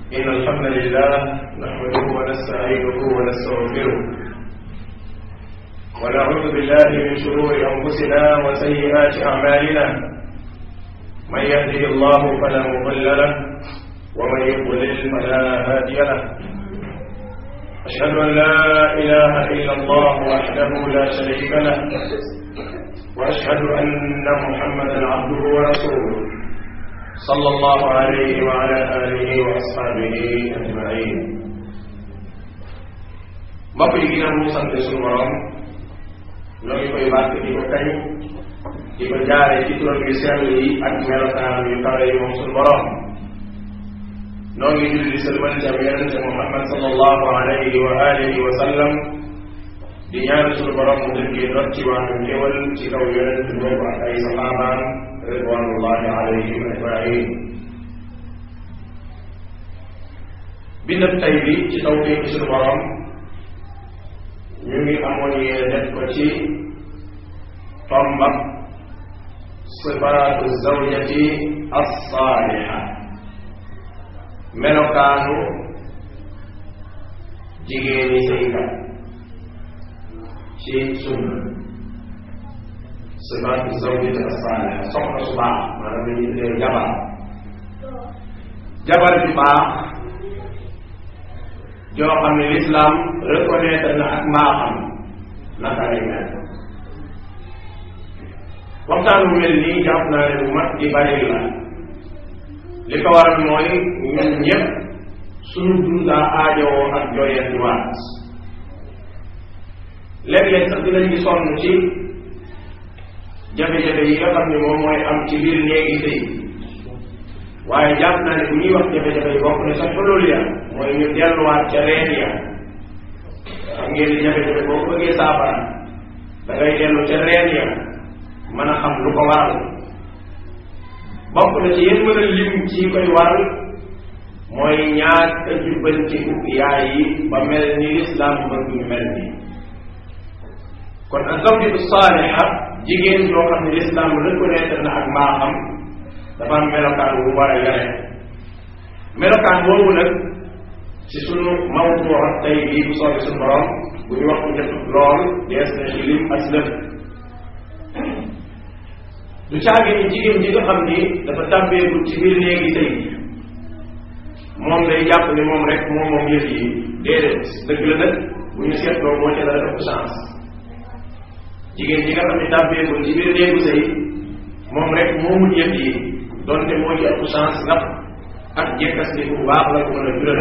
إن الحمد لله نحمده ونستعينه ونستغفره ونعوذ بالله من شرور أنفسنا وسيئات أعمالنا من يهده الله فلا مضل له ومن يضلل فلا هادي له أشهد أن لا إله إلا الله وحده لا شريك له وأشهد أن محمدا عبده ورسوله صلى الله عليه وعلى آله وأصحابه أجمعين mbokk yi ginnaaw mu sant suñu borom ñoo ngi koy bàkk di ko kañ di ko jaare ci turam yu sell yi ak melokaan yu kawe yi moom suñu borom noo ngi julli di sëlmal ci am yonente Muhammad sallallahu alayhi wa alihi wa sallam di ñaan suñu borom mu dëkkee dot ci wàllu ñëwal ci kaw yonente boobu ak ay saxaabaam ridwanullahi alayhim ajmain bindab tay bi ci tawfiq suñu borom ñu ngi amoon yéene def ko ci tombab sifaatu zawjati alsaaliha melokaanu jigéeni sëykat ci sunna sifaatu zawjati alsaaliha soxna su baax maanaam la ñuy tuddee jabar jabar ju baax joo xam ne l'islam reconnaître na ak mbaaxam naka lay mel waxtaan bu mel nii jàpp naa ne bu mat di bari la li ko waral mooy ñun ñëpp suñu dundaa aajowoo ak jooyeen di waat léeg-léeg sax dinañ di sonn ci jafe-jafe yi nga xam ne moom mooy am ci biir néegi sëy waaye jàpp naa ne bu ñuy wax jafe-jafe yi bokk na sax xulul ya mooy ñu delluwaat ca reen ya xam ngeen di jafe-jafe boo ko bëggee saafara da ngay dellu ca reen ya mën a xam lu ko waral bokk na ci yéen mën a lim ci koy waral mooy ñaak a jubbantiku yaay yi ba mel ni lislaam bëgg ñu mel ni kon azawjatu saaliha jigéen yoo xam ne lislaam reconnaître na ak mbaaxam dafa am melokaan bu war a yore melokaan boobu nag ci sunu mawdu tey bii bu soobee suñu borom bu ñu wax njëkk lool dees na ci lim as lëf du caage ni jigéen ji nga xam ni dafa tàmbeegul ci biir néegi sëy moom day jàpp ni moom rek moom moom yëf yi déedéet dëgg la nag bu ñu seetloo moo ci dara ëpp chance jigéen ji nga xam ne tàmbeegul ci biir néegu sëy moom rek moomul yëf yi donte moo ci ëpp chance ndax ak jekkas ni bu baax la ko mën a jural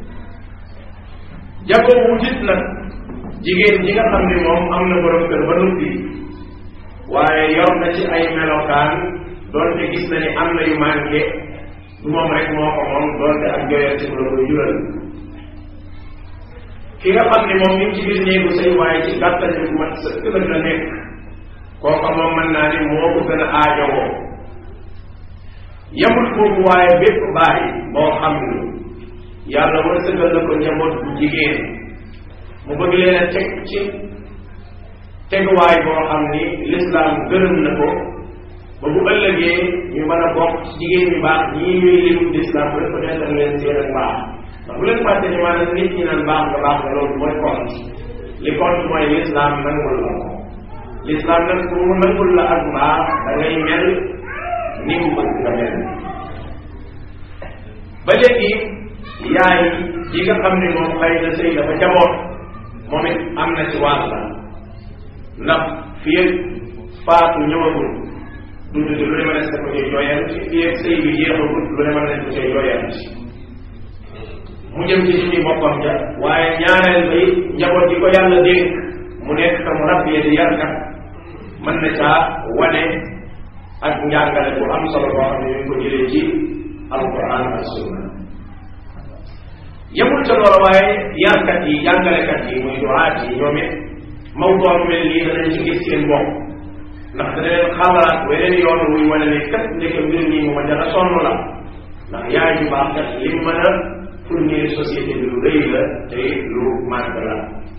jagoo wutit nag jigéen ji nga xam ne moom am na borom kër ba noppi waaye yor na ci ay melokaan doonte gis na ni am na yu manqué du moom rek moo ko moom doonte ak joyal ci la koy jural ki nga xam ne moom mi ngi ci biir néegu sëy waaye ci gàttal bu mat sëkk nag la nekk kooka moom mën naa ni moo ko gën a aajowoo yamul foofu waaye bépp baay boo xam ni yàlla wërsëgal na ko njaboot bu jigéen mu bëgg leen a teg ci teguwaay boo xam ni lislaam gërëm na ko ba bu ëllëgee ñu mën a bokk ci jigéen ñu baax ñii ñuy lim lislaam reconnaître leen seen ak baax ndax bu leen fàtte ni maanaam nit ñi naan baax nga baax nga loolu mooy compte li compte mooy lislaam nangul la ko lislaam nag pour mu nangul la ak baax da ngay mel ni mu bëgg nga mel ba léegi yaay yi nga xam ne moom xëy na sëy dafa jaboot moom it am na ci wàll la ndax fii ak faatu ñëwagul dund lu ne mën a ko cay jooyal ci fii ak sëy bi jeexagul lu ne mën a ko cay jooyal mu jëm ci suñu boppam ja waaye ñaareel ba it njaboot gi ko yàlla dénk mu nekk ka mu rabbee di yarkat mën na caa wane ak njàngale bu am solo boo xam ne ñu ngi ko jëlee ci alquran ak sunna yemul ca loolu waaye yarkat yi jàngalekat yi muy duwaat yi ñoom it mawdoo mel nii danañ ci gis seen bopp ndax dana leen xalaat weneen yoon wuy wane ne kat ndeke mbir nii mu ma jara sonn la ndax yaay ju baax kat li mu mën a fournir société bi lu rëy la te lu màgg la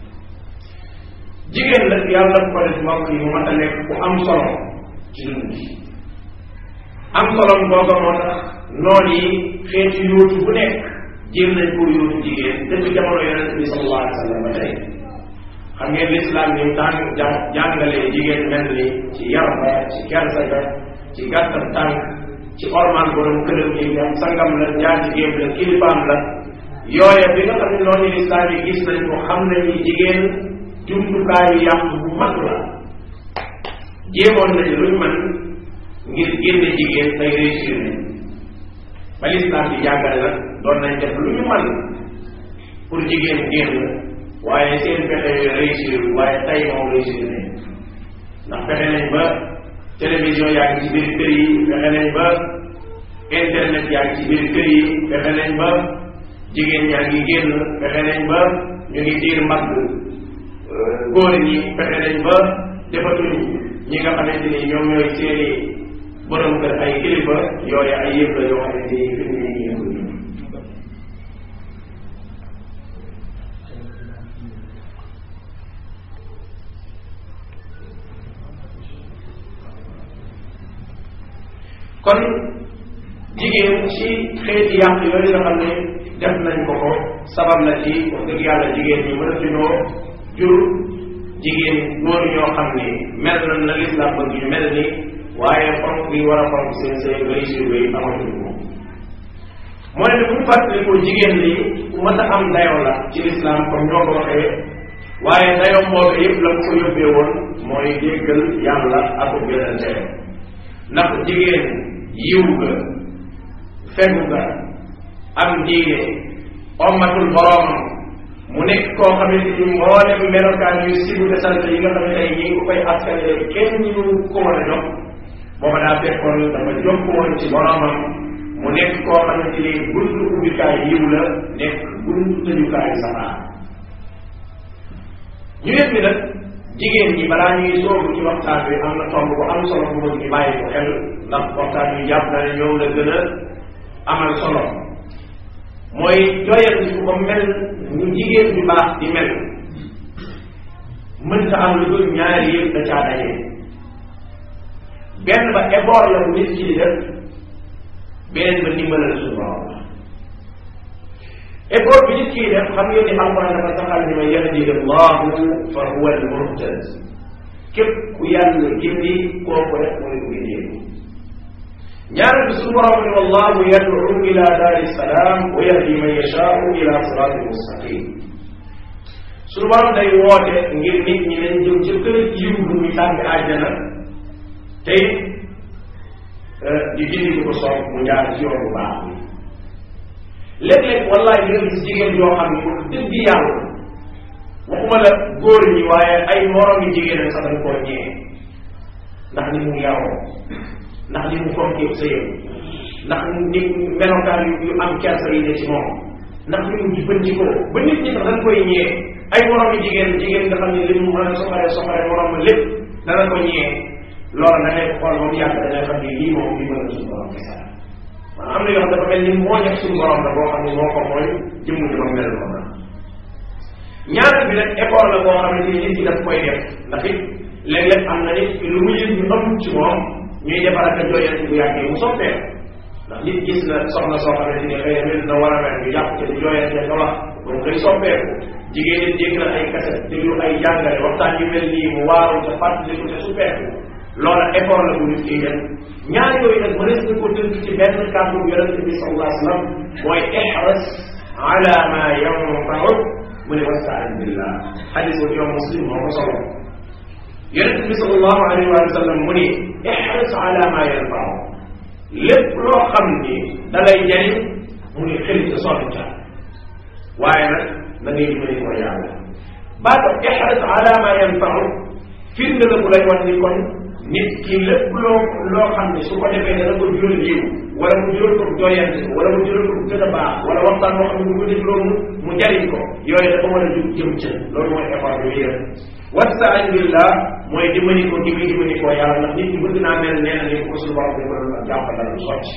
jigéen nag yàlla ko def mbokk yi mu mat a nekk ku am solo ci dund bi am solom googa moo tax noon yi xeetu yóotu bu nekk jéem nañ ko yóotu jigéen depuis jamono yonente bi sallallahu alayhi wa sallam ba tey xam ngeen lislaam ni tàng jàngalee jigéen mel ni ci yar ba ci kersa ga ci gàttal tànk ci orman borom këram yi am sangam la jaar jigéen la kilifaam la yooya bi nga xam ne noonu lislaam yi gis nañ ko xam nañu jigéen jumtukaayu yàq bu mag la jéemoon nañu luñ mën ngir génne jigéen tey réussir nañ ba lislaam bi jàngale nag doon nañ def lu ñu mën pour jigéen génn waaye seen pexe yooyu réussir waaye tey moom réussir nañ ndax fexe nañ ba télévision yaa ngi ci biir kër yi fexe nañ ba internet yaa ngi ci biir kër yi fexe nañ ba jigéen ñaa ngi génn fexe nañ ba ñu ngi diir mag góor ñi fexe nañ ba defatuñ ñi nga xamante ni ñoom ñooy seeni borom kër ay kilifa yooyu ay yëpp la yoo xamante ni fi mu ne nii kon jigéen ci xeeti yàq yooyu nga xam ne def nañ ko ko sabab la ci wax dëgg yàlla jigéen ñi mën a tunoo jur jigéen góor ñoo xam ni mel na na lislaam bëgg ñu mel ni waaye fonk bi war a fonk seen seen réussir yi amatuñ ko moo ne bu ñu fàttalikoo jigéen li ku mën a am dayoo la ci lislaam comme ñoo ko waxee waaye dayoo boobu yëpp la ko yóbbee woon mooy déggal yàlla ak yonente ndax jigéen yiw ga fegu ga am diine ommatul boroomam mu nekk koo xamante ni mboolem melokaan yu sibu te sant yi nga xam ne tey ñi ngi ko koy askanale kenn ñu ko war a jox booba daa fekkoon dafa jokk woon ci boroomam mu nekk koo xamante ni buntu ubbikaay yiw la nekk buntu tëjukaay safaa ñu yëpp ni nag jigéen ñi balaa ñuy soobu ci waxtaan bi am na tomb bu am solo bu bëgg ñu bàyyi ko xel ndax waxtaan yu jàpp na ne ñoom la gën a amal solo mooy jooyal ci ko mel ñu jigéen ñu baax di mel mënta am lu dul ñaari yëpp da caa daje benn ba effort la bu nit ki di def beneen ba ndimbalal suñu borom la effort bi nit ki di def xam ngeen ni alquran dafa saxal ni man yahdihi allahu fa huwa almuhtad képp ku yàlla gindi kooku rek mooy ku gindeeku ñaareel bi suñu borom ni wallahu yad'u ila daari salaam wa yahdi man yashaau ila siraatin mustaqim suñu borom day woote ngir nit ñi leen jëm ci kër yiw bu ñu tàbbi àjjana tey di gindi ko soob mu jaar ci yoon bu baax bi léeg-léeg wallahi di nga gis jigéen yoo xam ne wax dëgg yàlla waxuma la góor ñi waaye ay moroom yi jigéen sax dañ koo ñee ndax ni mu yaroo ndax ni mu fonkee sëyam ndax ni melokaan yu yu am kersa yi ne ci moom ndax ni mu jubbantikoo ba nit ñi sax dañ koy ñee ay moroom yi jigéen jigéen nga xam ne li mu mën a soxare soxare moroom ma lépp dana ko ñee loolu da ngay xool moom yàgg da ngay xam ne lii moom li mën a suñu borom kese la am na yoo xam dafa mel ni moo nekk suñu borom la boo xam ne moo ko mooy jëmm ji moom mel noonu ñaareel bi nag effort la boo xam ne nit ki daf koy def ndax it léeg-léeg am na nit lu mu yëg ñu ëmb ci moom ñuy defar ak a jooyal bu yàggee mu soppee ndax nit gis na soxna soo xamante ni xëy na na war a mel ñu jàpp te di jooyal te nga wax ba mu koy soppeeku jigéen nit dégg na ay kaset déglu ay jàngale waxtaan yu mel nii mu waaru te fàttaliku te suppeeku loola effort la bu nit kiy def ñaar yooyu nag mënees na ko tënk ci benn kàddu yonente bi sallallahu alayhi wa sallam mooy ihras ala ma yanfauk mu ne wastaan billah xadis boobu yow muslim moo ko solo yonente bi sallallahu alayhi wa sallam mu ni ihras ala ma yanfauk lépp loo xam ni da lay jariñ mu ni xëy sa sonn ca waaye nag na ngay dimbali ko yàlla baata ihras ala ma yanfauk firnde la bu lay wan ni kon nit ki lépp loo loo xam ne su ko defee dana ko jural yiw wala mu jural ko jooyante ko wala mu jural ko gën a baax wala waxtaan moo xam ne bu ko def loolu mu jariñ ko yooyu dafa war a jug jëm ca loolu mooy effort bi muy def wastaan billah mooy dimbali ko di dimbali ko yàlla ndax nit ñi bëgg naa mel nee na ni ko suñu borom dafa doon jàppandal lu sotti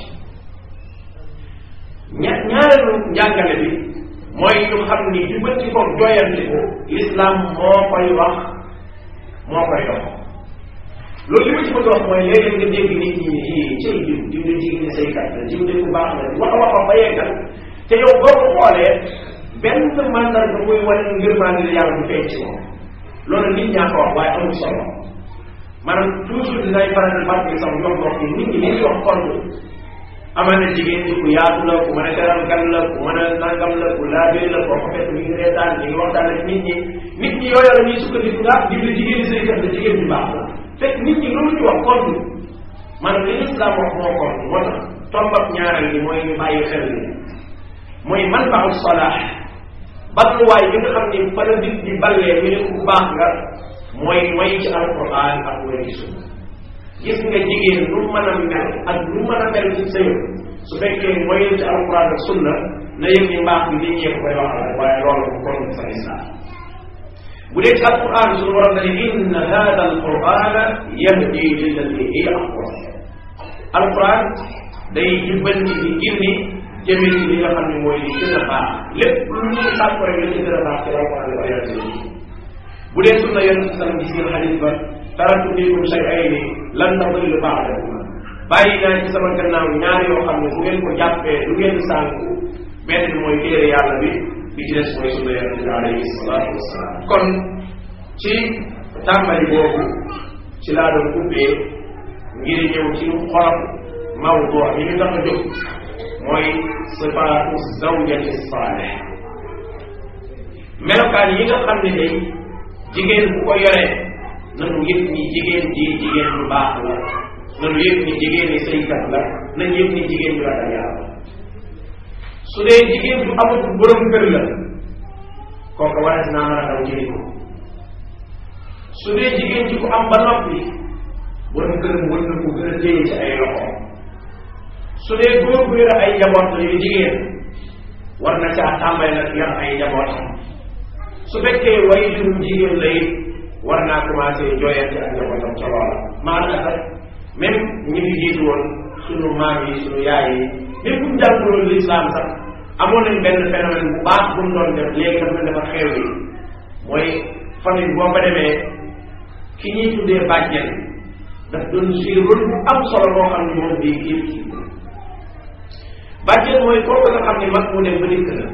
ña ñaareelu njàngale bi mooy ñu xam ni dimbali ko jooyante ko l'islam moo koy wax moo koy dox loolu li ma ci bëgg a wax mooy léeg-léeg nga dégg nit ñi ci cay diw diw de jigéen ñi saykat la diw de ku baax la wax a wax ba yeggal te yow boo ko xoolee benn mandarga muy wane ngërmaande la yàlla du feeñ ci moom loolu nit ñaa ko wax waaye amul solo maanaam toujours dinay faral di fàttali sax ñoom wax ni nit ñi li ñuy wax compte amal na jigéen ñi ku yaatu la ku mën a teral gan la ku mën a nangam la ku laabee la koo ko fekk mi ngi reetaan mi ngi waxtaan ak nit ñi nit ñi yooyu la ñuy sukkandiku nga di la jigéen ñi say kat la jigéen ñu baax la fekk nit ñi loolu ñu wax compte maanaam li islam wax moo compte moo tax tombab ñaareel gi mooy ñu bàyyi xel ni mooy man baaxul solaax balluwaay bi nga xam ni fa la nit di ballee ñu ne ku baax nga mooy way ci alquran ak way ci sunna gis nga jigéen lu mën a mel ak lu mën a mel ci sëy su fekkee mooy ci alquran ak sunna na yëg ni mbaax bi nit ñee koy waxal rek waaye loolu bu kon sa islam bu dee ci alquran suñu waral na ne inna hada alqurana yahdi lillati hiya aqwam alquran day jubbanti di gindi jëme ci li nga xam ne mooy li gën a baax lépp lu ñuy sàkk rek la ci gën a baax ci alquran la yonente bu dee sunna yonente sallam gis ngeen xadis ba taraktu fiikum shay'ayni lan tadillu ba'dahuma bàyyi naa ci sama gannaaw ñaar yoo xam ne bu ngeen ko jàppee du ngeen sànku benn bi mooy téere yàlla bi bi ci des mooy sunna yonente bi alayhi salaatu wasalaam kon ci tàmbali boobu ci laa doon ubbee ngir ñëw ci xolab mawdu yi ñu tax a jóg mooy sifaatu zawjati saalih melokaan yi nga xam ne day jigéen bu ko yoree nanu yëg ni jigéen ji jigéen bu baax la nanu yëg ni jigéen ñi sëykat la nañ yëg ni jigéen ju ragal yàlla su dee jigéen ju amatul borom kër la kooku warees naa mën a daw jëli ko su dee jigéen ji ku am ba noppi borom këram wër na ko gën a téye ci ay loxo su dee góor bu yore ay njaboot la yu jigéen war na caa tàmbali nag yor ay njabootam su fekkee way jurum jigéen la it war naa commencé jooyante ak njabootam ca loola maanaam sax même ñi fi jiitu woon sunu maam yi sunu yaay yi même buñ jànguloon l'islam sax amoon nañ benn phénomène bu baax bu mu doon def léegi dafa mel dafa xew yi mooy famille boo fa demee ki ñuy tuddee bàjjen daf doon jouer rôle bu am solo boo xam ne moom bii kii kii bàjjen mooy kooku nga xam ne mag mu dem ba dikk na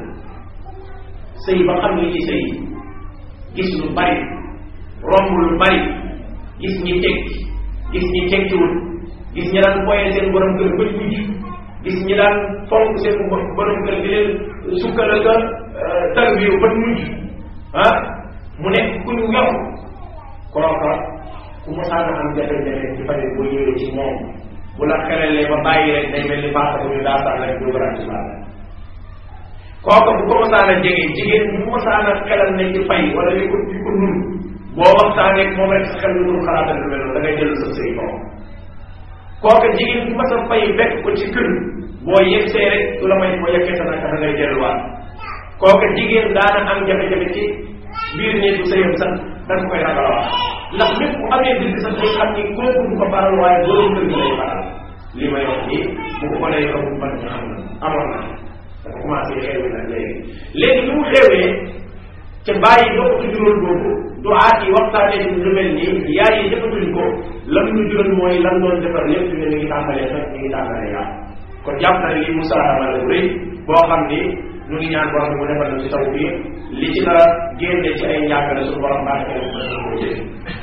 sëy ba xam li ci sëy gis lu bari romb lu bari gis ñi tekki gis ñi tekkiwul gis ñi daan boyee seen borom kër bëj mujj gis ñi daan fonk seen borom kër di leen sukkal ak tarbiyu bët mujj ah mu nekk ku ñu yor kooka ku mosaan a am jafe-jafe ci famille boo ñëwee ci moom bu la xelalee ba bàyyi rek day mel ni baax bu ñu daa sax rek dugaraat ci baax kooka bu ko mosaan a jege jigéen bu mosaan a xelal ne ci fay wala li ko li ko nun boo waxtaanee ak moom rek sa xel lu dul xalaatal lu mel noonu da ngay jël sa sëy kaw kooka jigéen bu mas a fay fekk ko ci kër boo yegsee rek du la may boo yeggee sa naka da ngay delluwaat kooka jigéen daana am jafe-jafe ci biir néegu sëyam sax da nga koy ragal wax ndax lépp bu amee dëgg sax day xam ni kooku du ko faral waaye borom kër gi lay faral li may wax nii bu ko mënee xamul ban nga xam na amoon na dafa commencé xew nag léegi léegi li mu xewee ca bàyyi doo ko jural boobu du aat yi waxtaanee ci lu mel nii yaay yi defatuñ ko lam ñu jural mooy lan doon defar lépp fi ne mi ngi tàmbalee sax mi ngi tàmbalee yaa kon jàpp na ne lii musaarama la rëy boo xam ni ñu ngi ñaan borom mu defal na ci taw bi li ci nar a génne ci ay njàngale suñu borom baax na ko jëlee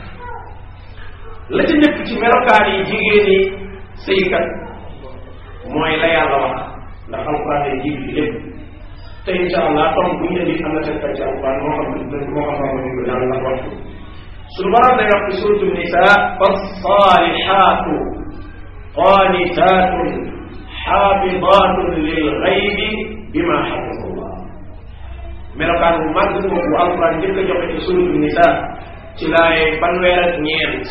la ci njëkk ci melokaan yi jigéen ñi sëykat mooy la yàlla wax ndax alquran day jiitu ci lépp te incha allah tom bu ñu indi am na seen ci alquran moo xam moo xam xam ko yàlla ndax waxtu suñu borom day wax ci suratu nisa fassalihatu qanitatun xaafidatun lil xaybi bima xafidallah melokaan bu màgg boobu bu alquran njëkk a joxe ci suratu nisa ci laaye fanweer ak ñeent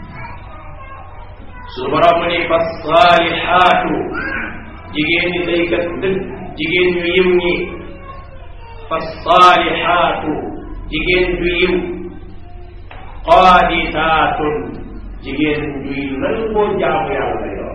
su borom mu ni fa saalixaatu jigéen ñi saykat dëgg jigéen ñu yiw ñi fa saalixaatu jigéen ju yiw qaaditaatun jigéen juy nangoo jaamu yàlla lay doon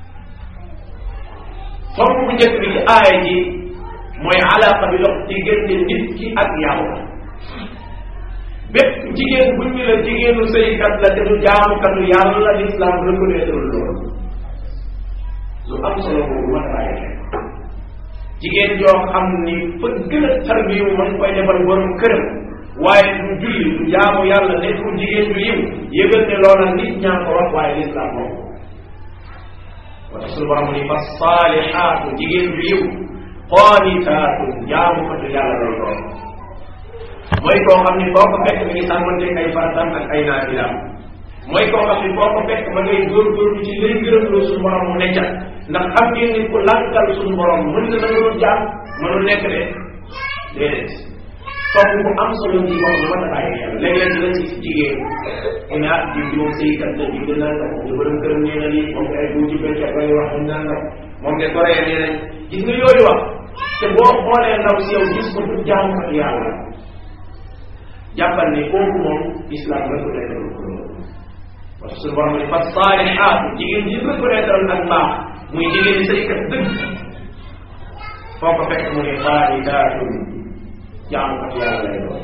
tomb bu njëkk bi ci aaya ji mooy alaqa bi dox diggante nit ki ak yàlla bépp jigéen bu ñu la jigéenu sëykat la te du jaamukatu yàlla l'islam reconnaître loolu lu am solo boobu mën a bàyyi xel jigéen joo xam ni fa gën a tarbiyu mën koy defal borom këram waaye du julli du jaamu yàlla nekkul jigéen du yiw yëgal ne loola nit ñaa ko wax waaye lislaam moom wata suñu borom ni fa saalixaatu jigéen du yiw qaanitaatu jaamukatu yàlla lay doon mooy koo xam ni foo ko fekk mi ngi sàmmanteeg ay faratam ak ay naafilaam mooy koo xam ni foo ko fekk ma ngay góorgóorlu ci lay gërëm loo suñu borom mu necca ndax xam ngeen ni ku lànkal suñu borom mën na nangalul jaam mënul nekk de déedéet topp bu am solo ci wax bu mën a bàyyi xel léeg-léeg dina ci jigéen mu ne ah jiw bi moom sëykat la jiw dinaa nga moom borom këram nee na lii moom ay bu ci béykat lay wax ñu naan moom de goree nee nañ gis nga yooyu wax te boo xoolee ndaw si yow gis ko du jaam ak yàlla jàppal ni kooku moom islam reconnaître ko loolu parce que suñu borom ni fa saalixaat jigéen ji reconnaître ak mbaax muy jigéen ñi sëykat dëgg foo ko fekk mu ne xaalidaatun jaam ak yàlla lay doon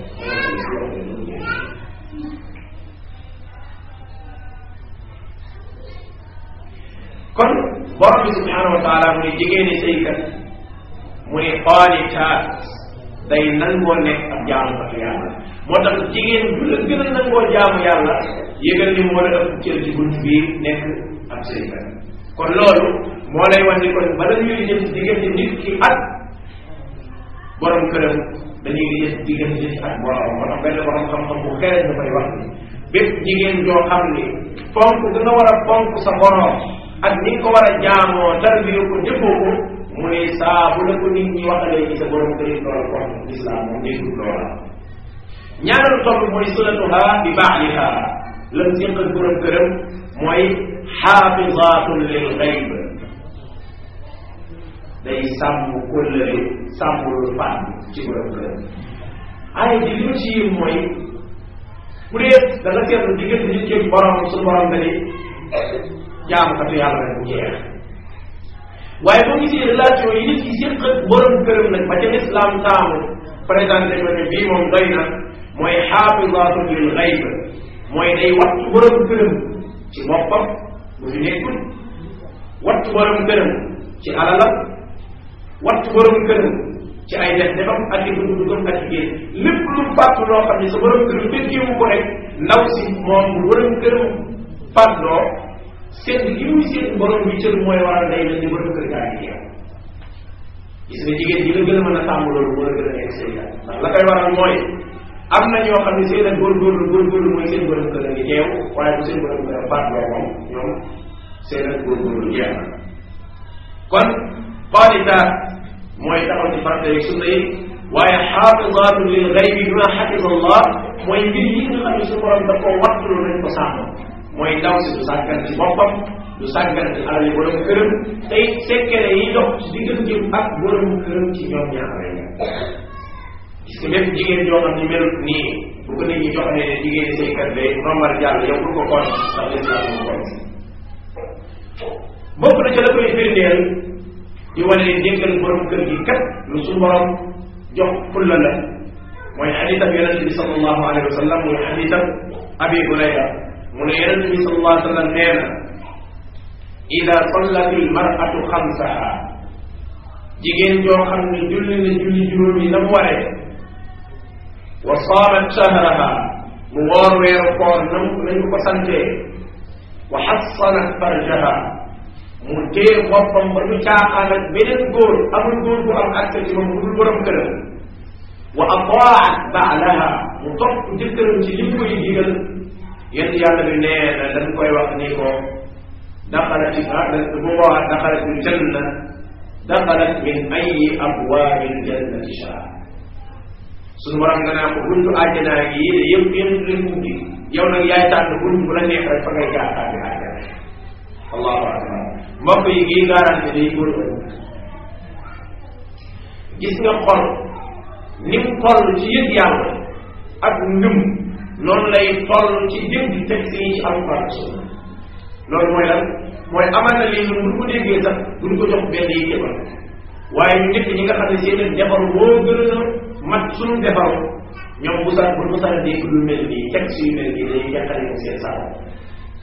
kon borom bi subhanahu wa taala mu ne jigéeni sëykat mu ne xaalitaat day nangoo nekk ab jaamu ak yàlla moo tax jigéen bu la gën a nangoo jaamu yàlla yëgal ni moo la ëpp cër ci bunt bii nekk ab sëykat kon loolu moo lay wan ni kon bala ñuy jëm diggante nit ki ak borom këram dañuy gis diggante nit ak borom moo tax benn borom xam-xam bu xereñ dafay wax ni bépp jigéen joo xam ni fonk da nga war a fonk sa borom ak ni nga ko war a jaamoo tarbiyo ko jëfoo ko mu ne saa bu la ko nit ñi waxalee ci sa borom kër yi loolu kon lislaam moom déggul loola ñaareelu topp mooy sunatuha bi baaliha lam séq ak borom këram mooy xaafizaatun lil xayb day sàmm kóllëre sàmm lu fànn ci borom këram ay di li ci yim mooy bu dee da nga seetlu diggante nit ki borom su borom nga ni jaamukatu yàlla rek bu jeex waaye boo gisee relation yi nit ki séq ak borom këram nag ba ca islam taamu présenté ko ne bii moom doy na mooy xaafizaatun lil xayb mooy day wattu borom këram ci boppam bu fi nekkul wattu borom këram ci alalam wattu borom këram ci ay def defam ak i dugg duggam ak i génn lépp lu fàttu loo xam ne sa borom këram fekkewu ko rek ndaw si moom bu borom këram fàddoo seen li muy seen borom bi cër mooy waral day mel ni borom kër gaa ngi yow gis nga jigéen ji la gën a mën a sàmm loolu moo la gën a nekk sëykat ndax la koy waral mooy am na ñoo xam ne seen ak góorgóorlu góorgóorlu mooy seen borom kër a ngi teew waaye bu seen borom kër a fàddoo moom ñoom seen ak góorgóorlu jeex na kon qaanitaat mooy taxaw ci farata yi sunna yi waaye xaafizaatu lil gaybi bima xafisa allah mooy mbir yi nga xam ne su borom da koo wattulu nañ ko sàmm mooy ndaw si du sàggan ci boppam du sàggan ci alal yi borom këram tey sekkere yi dox ci diggante ak borom këram ci ñoom ñaar rek gis nga même jigéen joo xam ni melut nii bu ko nit ñi joxee ne jigéen saykat day rombal jàll yow pour ko kon ndax lislaam mu kon bokk na ca la koy firndeel di wane ne déggal borom kër gi kat lu suñu borom jox fulla la mooy xadiisam yonente bi sallallahu alayhi wa sallam muy xadiisam abi hurayra mu ne yonente bi sallallahu alayhi wa sallam nee na ida sallat il maratu xamsaha jigéen joo xam ne julli na julli juróom yi na mu waree wa saamat shahraha mu woor weeru koor nam nañ ko ko santee wa xassanat farjaha mu téye boppam ba du caaxaan ak beneen góor amul góor bu am accès ci moom bu dul borom këram wa ataat baalaha mu topp jëkkëram ci li mu koy digal yéen yàlla bi nee na dañ koy wax ni ko daxalat ah bu boobaa daxalat il janna daxalat min ayi abwaabi ljannati shaa suñu borom nga naa ko buntu àjjanaa gi de yëpp yëpp leen ubbi yow nag yaay tànn buntu bu la neex rek fa ngay jaar tàbbi àjjana allahu akbar mbokk yi gii garanti day góor gis nga xol ni mu toll ci yëg yàlla ak ngëm noonu lay toll ci dégg texte yi ci alquran ak sunna loolu mooy lan mooy amal na lii ñun bu ko déggee sax duñ ko jox benn yi jëfal waaye ñu njëkk ñi nga xam ne seen defar moo gën a mat suñu defar ñoom bu sax bu mu sax dégg lu mel nii texte yu mel nii dañuy jàqale ko seen sax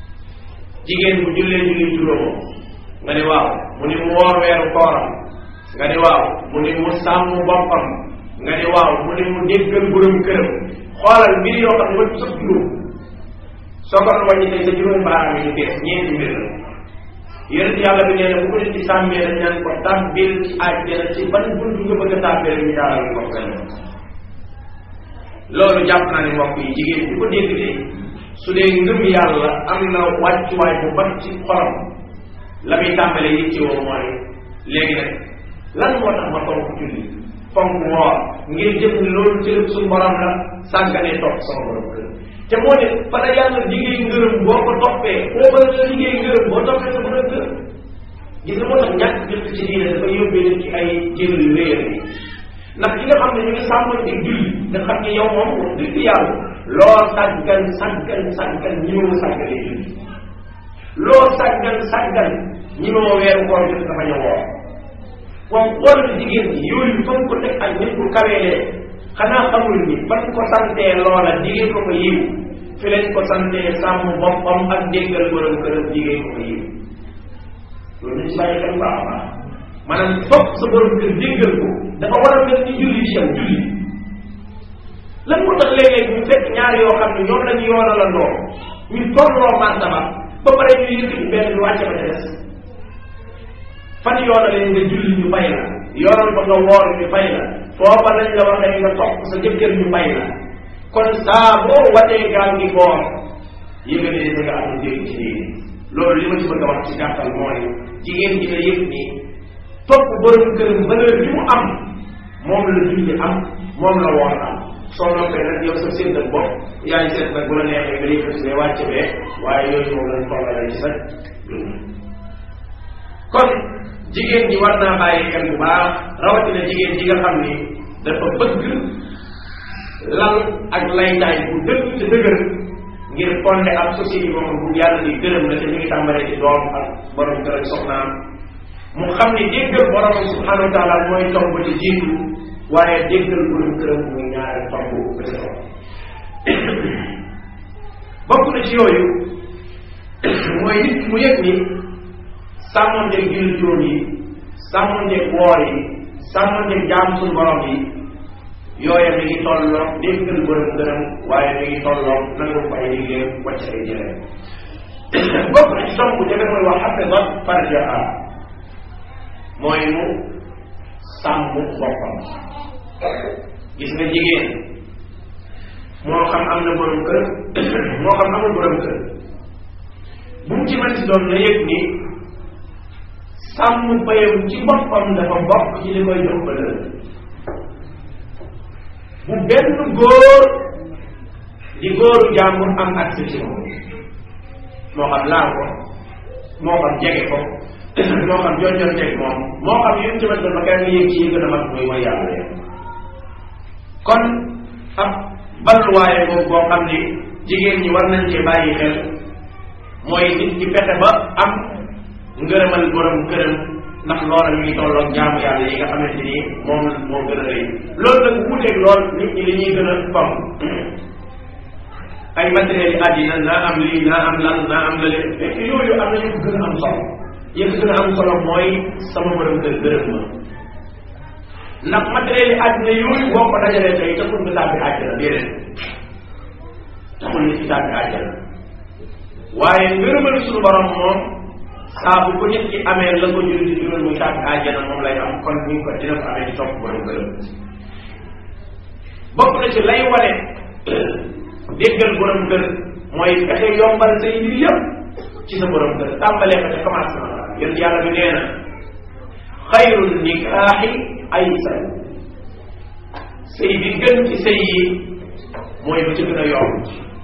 jigéen bu jullee julli juróom nga ne waaw mu ni mu woor weeru kooram nga ne waaw mu ne mu sàmm boppam nga ne waaw mu ne mu déggal borom këram xoolal mbir yoo xam ne wëpp sax juróom soo ko doon wàññi tey sa juróom baaraam yi ñu bees ñeenti mbir la yonent yàlla bi nee na bu ko nit ci sàmmee dañ naan ko tàbbil ci àjjana ci ban bunt nga bëgg a tàbbee ñu jaaral ko fenn loolu jàpp naa ne mbokk yi jigéen bi ko dégg de su dee ngëm yàlla am na wàccuwaay bu bat ci xolam la muy tàmbalee yitte woo mooy léegi nag lan moo tax ma fonk julli fonk woor ngir jëm ni loolu ci lépp suñu borom la sàgganee topp sama borom kër te moo ne fa la yàlla liggéey ngërëm boo ko toppee foo mën a liggéey ngërëm boo toppee sa borom kër gis nga moo tax ñàkk jëf ci diine dafa yóbbee nit ci ay jël yu réer yi ndax ki nga xam ne ñu ngi sàmmoon di julli nga xam ne yow moom wax dëgg yàlla loo sàggan sàggan sàggan ñi ma sàggalee julli loo sàggan sàggan ñi ma weeru koor jot dafa ñëw woor waaw xoolal jigéen ñi yooyu fan ko teg ak nit ku kaweelee xanaa xamul ni fan ko santee loola jigéen ko ko yiw fi leen ko santee sàmm boppam ak déggal borom këram jigéen ko ko yiw loolu ñu si bàyyi xel baax a baax maanaam foog sa borom kër déggal ko dafa war a mel ni julli ci yow julli lan moo tax léeg-léeg ñu fekk ñaar yoo xam ne ñoom la ñu yoonalandoo ñu tolloo martaba ba pare ñu yëkkati benn bi wàcce ba ca des fan yoonalee nga julli ñu bay la yoonal ba nga woor ñu bay la foofa lañ la waxee nga topp sa jëkkër ñu bay la kon saa boo watee gaal gi boor yëgalee da nga am dégg ci diine loolu li ma ci bëgg a wax ci gàttal mooy jigéen ji nga yëg ni topp borom këram valeur bi mu am moom la julli am moom la woor am soo noppee nag yow sa séddal bopp yaa ngi seet nag bu la neexee nga yëkkati see wàcce bee waaye yooyu moom lañ tollale ci sa dund kon jigéen ñi war naa bàyyi xel bu baax rawatina jigéen ji nga xam ni dafa bëgg lal ak laytaay bu dëgg te dëgër ngir fonde ab société moom bu yàlla di gërëm la te ñu ngi tàmbalee ci doom ak borom kër ak soxnaam mu xam ni déggal borom subhanahu wa taala mooy tomb ba ci jiitu waaye déggal borom këram muy ñaari tomb ba ci topp bokk na ci yooyu mooy nit mu yëg ni sàmmonteeg julli juróom yi sàmmonteeg woor yi sàmmonteeg jaam suñu borom yi yooya mi ngi tolloo déggal borom këram waaye mi ngi tolloo nangu ko ay liggéeyam wàcc ay jëlee bokk na ci tomb bu jafe mooy wax xafidat farjaha mooy mu sàmm boppam gis nga jigéen moo xam am na borom kër moo xam amul borom kër bu mu ci mën si doon na yëg ni sàmm bayam ci boppam dafa bokk ci li koy jox valeur bu benn góor di góoru jàmbur am accès ci moom moo xam laal ko moo xam jege ko moo xam jonjonteeg moom moo xam yéen ci ma kenn yëg ci gën a mag muy mooy yàlla leen kon ab balluwaaye boobu boo xam ni jigéen ñi war nañ cee bàyyi xel mooy nit ki fexe ba am ngërëmal borom këram ndax loola ñu ngi tolloog jaamu yàlla yi nga xamante ni moom moo gën a rëy loolu nag wuuteeg lool nit ñi li ñuy gën a fam ay matériels yi àddina naa am lii naa am lan naa am lële fekk yooyu am na ñu gën a am solo yëpp gën a am solo mooy sama borom kër gërëm ma ndax matériel yi àddina yooyu boo ko dajalee tey taxul nga tàbbi àjjana déedéet taxul nit ki tàbbi àjjana waaye ngërëmal suñu borom moom saa bu ko nit ki amee la ko jur di jural muy tàbbi àjjana moom lay am kon ñu ngi ko dina ko amee ci topp borom gërëm bokk na ci lay wane déggal borom kër mooy fexe yombal say mbir yëpp ci sa borom kër tàmbalee ko ca commencement yéen yàlla bi nee na xayrul nikaaxi aysar sëy bi gën ci sëy yi mooy ba ci gën a yomb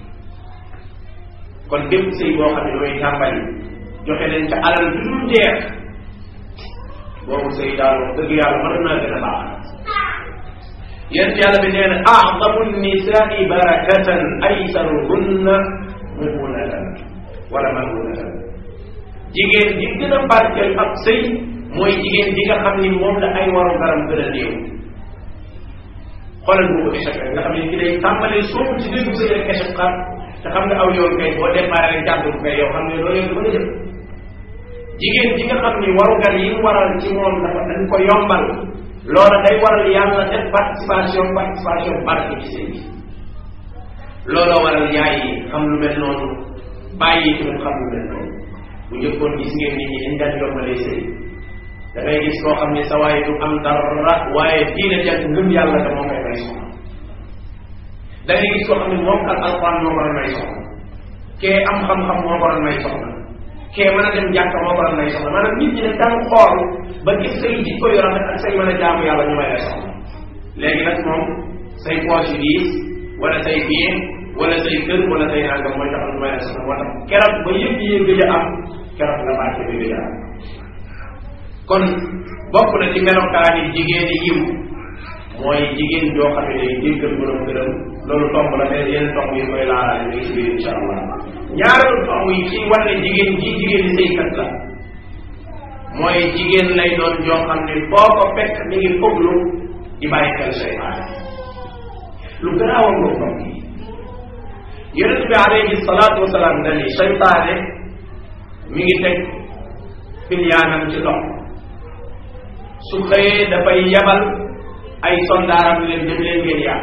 kon bépp sëy boo xam ne damay tàmbali joxe leen ca alal du dul jeex boobu sëy daal wax dëgg yàlla mën naa gën a baax yéen yàlla bi nee na aadamu nisaai barakatan aysaruhunna mumunatan wala mamunatan jigéen ji gën a barkeel ak sëy mooy jigéen ji nga xam ni moom la ay waru garam gën a néew xoolal boobu échec rek nga xam ne ki day tàmbalee soobu ci déggu sëy rek échec xar te xam nga aw yoon kay boo démarré rek jàpp kay yow xam ne loolu yoon mën a jëm jigéen ji nga xam ni warugar yi mu waral ci moom dafa dañ ko yombal loola day waral yàlla def participation participation barke ci sëy bi looloo waral yaay yi xam lu mel noonu bàyyi yi tamit xam lu mel noonu bu njëkkoon gis ngeen nit ñi dañ daan yombalee sëy da ngay gis koo xam ne sa waaye du am dara waaye diine jant ngëm yàlla te moo koy may soxna da ngay gis koo xam ne moom kat alquran moo ko doon may soxna kee am xam-xam moo ko doon may soxna kee mën a dem jàkka moo ko doon may soxna maanaam nit ñi ne daan xool ba gis say jikko yu rafet ak say mën a jaamu yàlla ñu may la soxna léegi nag moom say poche yu diis wala say bien wala say kër wala say nangam mooy tax ñu may la soxna moo tax keroog ba yëpp yee gëj a am keroog la bàcce bi gëj a am kon bokk na ci melokaani jigéen yiw mooy jigéen joo xam ne day jéggal borom gërëm loolu tomb la mais yenn tomb yi koy laalaale mi ngi ci biir incha allah ñaareelu tomb yi ci wane jigéen ji jigéen ñi sëykat la mooy jigéen lay doon joo xam ne boo ko fekk mi ngi foglu di bàyyi xel seytaane lu garaaw a ngoo tomb yi yonent bi alayhi salaatu wasalaam dani seytaane mi ngi teg pilyaanam ci lox su xëyee dafay yabal ay soldaaram leen dem leen ngeen yàq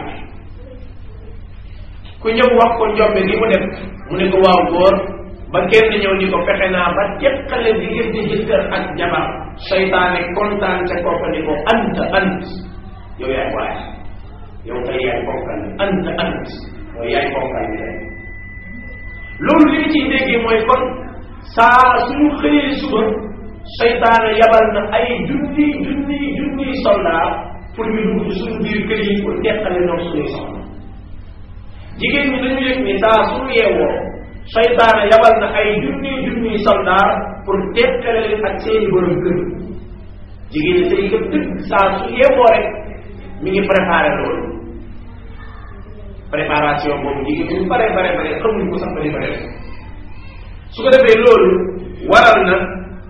ku ñëw wax ko njombe gi mu def mu ne ko waaw góor ba kenn ñëw ni ko fexe naa ba teqale diggante jëkkër ak jabar seytaane kontaan ca kooka ni ko ant ant yow yaay waay yow tey yaay bonkal ni ant ant mooy yaay bonkal ni tey loolu li ñu ciy déggee mooy kon saa suñu xëyee suba seytaane yabal na ay junni junni junni soldat pour ñu dugg ci suñu biir kër yi pour teqale ñoom suñuy soxna jigéen ñi dañu yëg ni saa suñu yeewoo seytaane yabal na ay junni junni soldat pour teqale leen ak seeni borom kër jigéen ñi say yëpp dëgg saa su yeewoo rek mi ngi préparé loolu préparation boobu jigéen ñu bare bare bare xamuñ ko sax ba di ko def su ko defee loolu waral na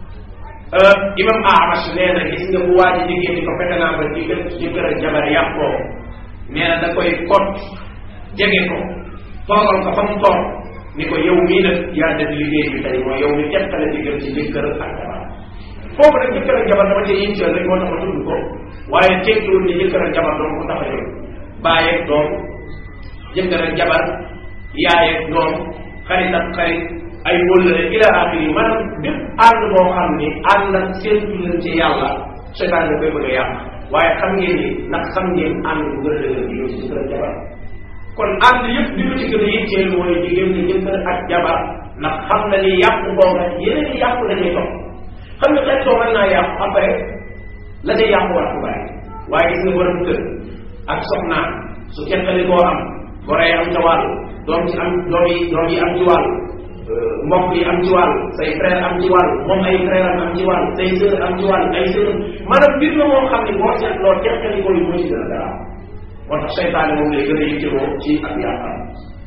imam Ahmad nee na gis nga bu waa ji jigéen ñi ko fexe naa ba jigéen jëkkër ak jabar yàqoo nee na da koy kot jege ko toogal ko fa mu toog ni ko yow mii nag yaa def liggéey bi tey mooy yow mi teqale diggante ci jëkkër ak jabar foofu nag jëkkër ak jabar dama cee yitteel rek moo tax ma tudd ko waaye tekkiwul ni jëkkër ak jabar doom ko tax a yow bàyyi ak doom jëkkër ak jabar yaay ak doom xarit ak xarit ay wóllëre ila axiri maanaam bépp ànd boo xam ni ànd ak seen leen ci yàlla seytaan da koy bëgg a yàq waaye xam ngeen ni ndax xam ngeen ànd bu gën a dëgër di yow ci jëkkër ak jabar kon ànd yëpp li ma ci gën a yitteel mooy diggante jëkkër ak jabar ndax xam na ni yàq boobu yeneen i yàqu dañuy topp xam nga xeet soo mën naa yàqu après la day yàqu war ko bàyyi waaye gis nga borom kër ak soxnaam su teqali koo am goro yi am ca wàll doom ci am doom yi doom yi am ci wàll mbokk yi am ci wàll say frère am ci wàll moom ay frère am am ci wàll say sœur am ci wàll ay sœur maanaam mbir la moo xam ne boo seetloo teqali ko yi moo ci gën a garaaw moo tax seytaane moom lay gën a yittewoo ci ak yàqam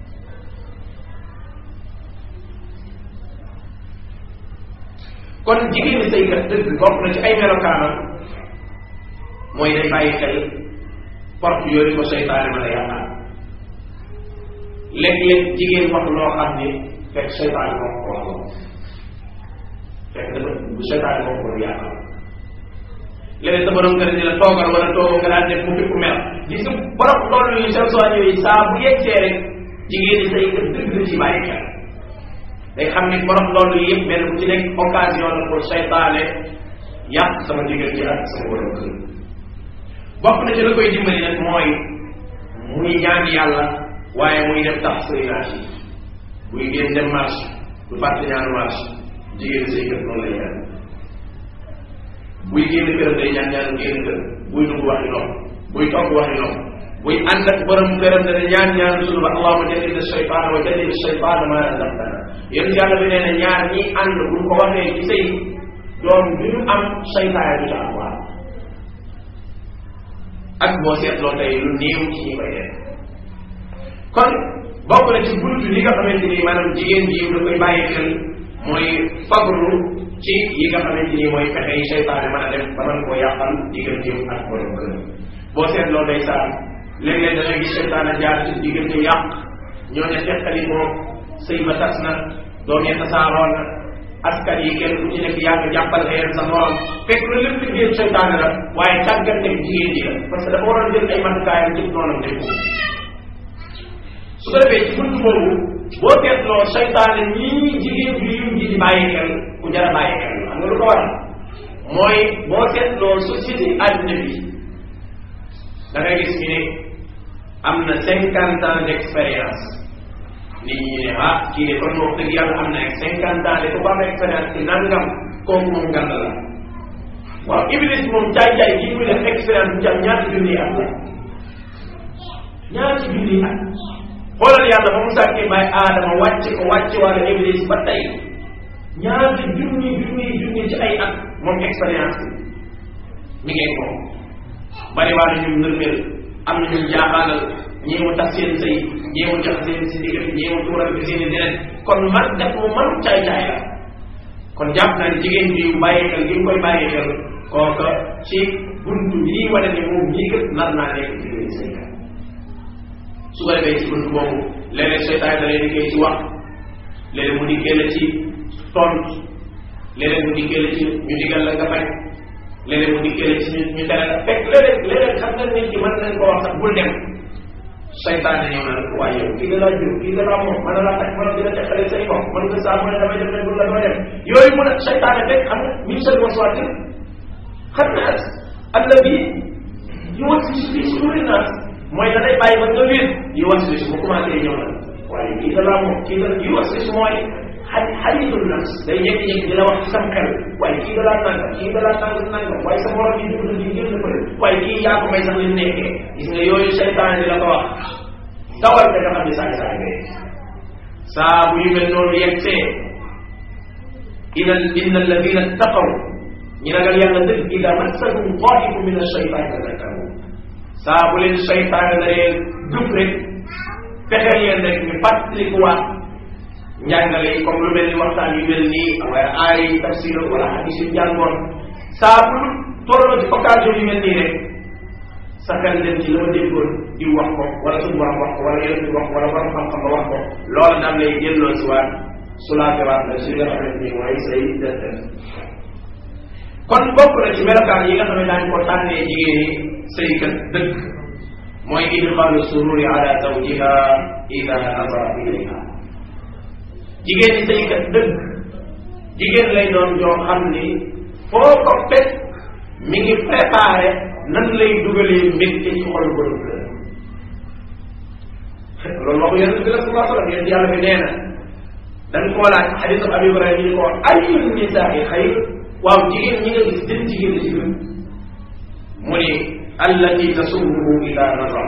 kon jigéen ñi saykat dëgg bokk na ci ay melokaanam mooy day bàyyi xel porte yooyu ko seytaane mën a yàqaat léeg-léeg jigéen wax loo xam ni fekk seytaane moo ko wax loolu fekk dafa bu seytaane moo ko doon yàqal léeg-léeg sa borom kër ni la toogal wala toogoo nga daan def mu fi ku mel gis nga borom loolu yu seen soo ñëwee saa bu yegsee rek jigéen ñi saykat dëgg la ci bàyyi xel day xam ni borom loolu yëpp benn bu ci nekk occasion la pour seytaane yàq sama diggante ak sama borom kër bokk na ci la koy dimbali nag mooy muy ñaan yàlla waaye muy def tax sëynaat yi buy génn dem marché du fàtte ñaanu marché jigéen saykat noonu lay ñaan buy génn këram day ñaan ñaanu génn kër buy dugg waxi nopp buy togg waxi nopp buy ànd ak borom këram dana ñaan ñaan sunu ba allahuma jannib shaytaana wa jannib shaytaana ma razaqtana yéen yàlla bi nee na ñaar ñi ànd buñ ko waxee ci sëy doom bi ñu am saytaane du ca am waa ak boo seetloo tey lu néew ci ñi koy def kon bokk na ci buntu li nga xamante ni maanaam jigéen ji da koy bàyyi xel mooy fagru ci yi nga xamante ni mooy fexe yi saytaane mën a def ba mën koo yàqal digganteem ak borom kër boo seetloo day saa léeg-léeg da ngay gis saytaane jaar ci diggante yàq ñoo ne teqali moom sëy ba tas na doom ya tasaaroo na askan yi kenn ku ci nekk yaa ngi jàppal xeer sa morom fekk lu lépp liggéey seytaane la waaye càgganteeg jigéen ji la parce que dafa waroon jël ay matukaayam ci noonam def su ko defee ci bunt boobu boo teetloo seytaane ñii jigéen ju yiw ji di bàyyi xel ku jar a bàyyi xel xam nga lu ko waral mooy boo teetloo société àddina bi da ngay gis ñu ne am na cinquante ans d' expérience nit ñi ne ah kii de kon wax dëgg yàlla am na ak cinquante ans de ku am expérience ci nangam kooku moom gànd la waaw iblis moom jaay-jaay kii muy def expérience bu ci am ñaata junni at la ñaata junni at xoolal yàlla ba mu sàkkee bàyyi aadama wàcc ko wàcc wàlla iblis ba tey ñaata junni junni junni ci ay at moom expérience bi mi ngeen ko bari waa na ñun nërmel am na ñun jaaxaanal ñii mu tax seen sëy ñii mu jox seen si ndigal ñii mu tuural bi seen i deret kon man def mu man caay caay la kon jàpp naa ne jigéen bi bàyyi xel gi mu koy bàyyi xel kooka ci buntu bii wane ne moom ñii kat nar naa nekk jigéen sëykat su ko defee ci buntu boobu léeg-léeg seytaan da lay dikkee ci wax léeg-léeg mu dikkee la ci tontu léeg-léeg mu dikkee la ci ñu digal la nga bañ léeg-léeg mu dikkee la ci ñu ñu tere la fekk léeg-léeg léeg-léeg xam nga nit ki mën nañ ko wax sax bul dem seytaane ñëw na la waaye yow kii da laa jur kii da laa moom mën na laa tax mën na dina teqale say bopp mën nga saa mu ne damay dem ne bul la doo dem yooyu mu ne seytaane fekk xam nga min sel waswaatin xam naa alladi yuwaswisu fi suduuri naas mooy da lay bàyyi ba nga wér yuwaswisu bu commencé ñëw na waaye kii da laa moom kii da yuwaswisu mooy xaj xajitul nafs day jékki-jékki di la wax ci sam xel waaye kii da laa nangam kii da laa nangam nangam waaye sa morom yi dugg di génn fële waaye kii yaa ko may sax li nekkee gis nga yooyu seytaan di la ko wax dawal da nga xam ne saay saay ngay saa bu yu mel noonu yegsee ina inna alladina taqaw ñi ragal yàlla dëgg ida massahum taifu min alcheytan tadakkaru saa bu leen seytaan da leen duf rek fexe leen rek ñu fàttalikuwaat njàngale yi comme lu mel ni waxtaan yu mel nii wala aay tafsir wala hadis yu jàngoon saa bu tolloo ci occasion yu mel nii rek sa xel dem ci la ma déggoon di wax ko wala suñu borom wax ko wala yeneen di wax wala borom xam-xam ba wax ko loolu daan lay delloo si waat sulaate waat la si nga xamante ni mooy say def kon bokk na ci melokaan yi nga xam ne daañu ko tànnee jigéen ñi sëykat dëgg mooy idxaalu sururi ala zawjiha ida nazara ilayha jigéen ñi sëykat dëgg jigéen lay doon joo xam ni foo ko fekk mi ngi préparé nan lay dugalee mbégte ci xol borom kër loolu waxu yonent bi la sallallahu alayhi wasallam yonent yàlla bi nee na dañ koo laaj xadisu abi ibrahima ñu ko wax ayul nisaai xayr waaw jigéen ñi nga gis jën jigéen la ci gën mu ni allati tasurruhu ida nazar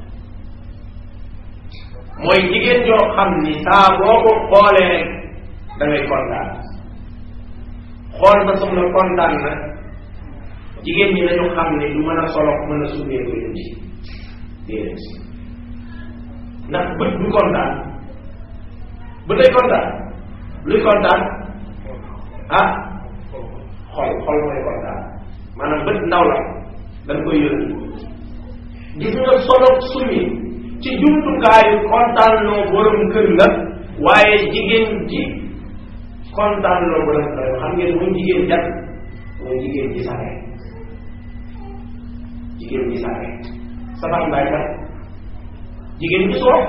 mooy jigéen joo xam ni saa boo ko xoolee rek da ngay kontaan xool ba soxla kontaan na jigéen ñi dañu xam ne du mën a solo mën a summee ko yëm ci déedéet ndax bët du kontaan bët day kontaan luy kontaan ah xol xol mooy kontaan maanaam bët ndaw la dañ koy yónni gis nga solo summi ci jumtukaayu kontaan loo borom kër la waaye jigéen ji kontaan loo borom kër xam ngeen muy jigéen jat mooy jigéen ji sare jigéen ji sare safax mbaay kat jigéen ji soof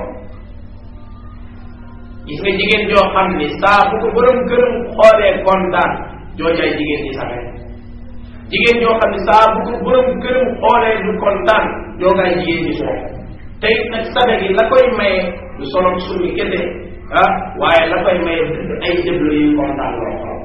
gis nga jigéen joo xam ni saa bu ko borom këram xoolee kontaan joojaay jigéen ji sare jigéen joo xam ni saa bu ko borom këram xoolee du kontaan joogaay jigéen ji soof tey nag sabe gi la koy maye du solo suñu kese ah waaye la koy maye ay jëblo yu kontaan loo xool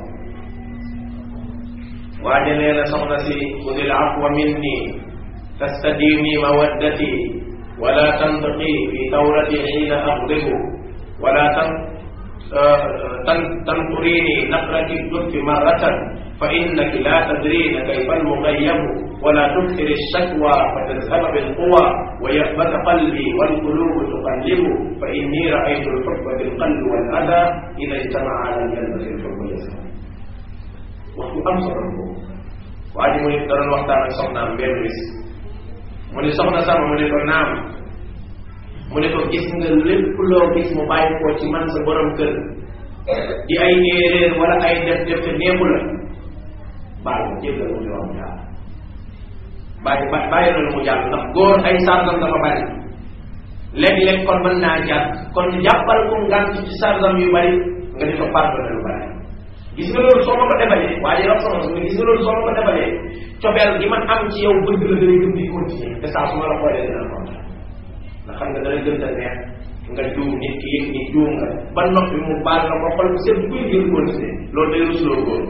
waaye nee na soxna si xudil afwa minni tastadimi mawaddati wala tantiqi fi tawrati xiina aqdibu wala tan tan tanturini naqrati dutti marratan fa innaki la tadrina kayfa almughayyabu ولا تكثر الشكوى فتذهب بالقوى ويأبك قلبي والقلوب تقلب فإني رأيت الحب بالقلب والأذى إذا اجتمع على الجنة الحب يسعى waxtu am solo ko waa ji mu ne doon waxtaan ak soxnaam benn bis mu ne soxna sama mu ne ko naam mu ne ko gis nga lépp loo gis mu bàyyi koo ci man sa borom kër di ay erreur wala ay def def te neexu la baal ko jéggal mu yoon jàll bàyyi bàyyi loolu mu jàll ndax góor ay sàrgam dafa bari léeg-léeg kon mën naa jàpp kon jàppal ko ngant ci sàrgam yu bari nga di ko pardonné lu bari gis nga loolu soo ma ko defalee waa ji wax sama nga gis nga loolu soo ma ko defalee cofeel gi man am ci yow bëgg la day gën di continuer te saa su ma la xoolee dina kontaan ndax xam nga dana gën a neex nga juum nit ki yëg ni juum nga ba noppi mu baal na ko xol seen buy ngir continuer loolu day rusloo góor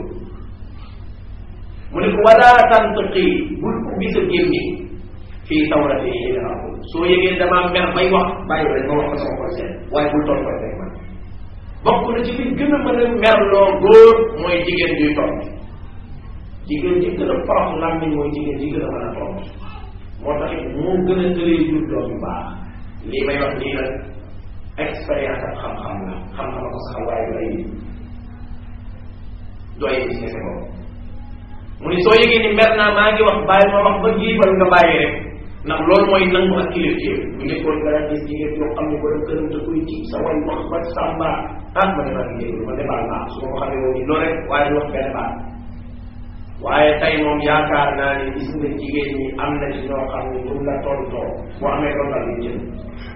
mu ne ko wala tantiqi bul ubbi sa gémmi fii tawrati yi soo yëgee damaa mer bay wax bàyyi rek ma wax ko sama xol seen waaye bul toog koy rek man bokk na ci li gën a mën a merloo góor mooy jigéen juy toog jigéen ji gën a forox làmmiñ mooy jigéen ji gën a mën a toog moo tax it moo gën a tëree jur doom yu baax lii may wax nii nag expérience ak xam-xam la xam-xam ko sax waaye du ay du ay gis kese boobu mu ni soo yëgee ni mer naa maa ngi wax bàyyi ma wax ba giibal nga bàyyi rek ndax loolu mooy nangu ak kilifteef bu njëkkoon nga daan gis jigéen yoo xam ne borom këram da koy ci sa way wax ba sàmba ah ma demaa ngi déglu ma demal naa su ma ko xamee woon loolu rek waaye du wax benn baat waaye tey moom yaakaar naa ne gis nga jigéen ñi am na ci ñoo xam ne pour la tontoo boo amee ronal yi jël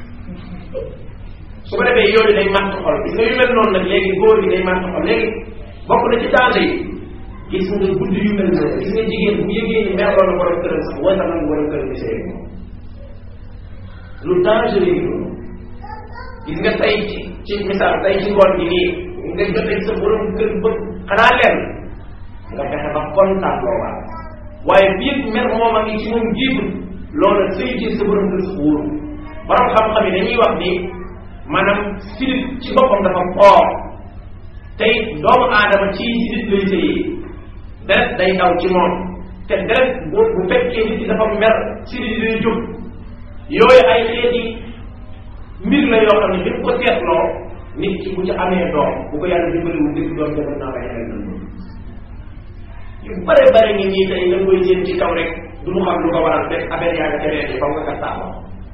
su ko defee yooyu day màtt xol gis nga yu mel noonu nag léegi góor gi day màtt xol léegi bokk na ci danger yi gis nga guddi yu mel noonu gis nga jigéen bu yëgee ni mer loolu borom këram sax wala nag borom këram di sëy moom lu danger yi loolu gis nga tey ci ci misaal tey ci ngoon gi nii nga jotee sa borom kër ba xanaa leen nga fexe ba kontaan loo waat waaye biir mer moom a ngi ci moom jiitu loolu sëy ci sa borom kër sax wóoru borom xam-xam yi dañuy wax ni maanaam sidit ci boppam dafa xoor tey doomu aadama ci sidit lay sëyee deret day daw ci moom te deret bu bu fekkee nit ki dafa mer sidit yi day jóg yooyu ay xeeti mbir la yoo xam ne bi ko seetloo nit ki bu ci amee doom bu ko yàlla dimbaliwul dëgg doom jabar naa bay xel na yu bare bare ngi ñii tey nga koy jéem ci kaw rek du mu xam lu ko waral rek affaire yaa nga ca reet yi faw nga kat taxaw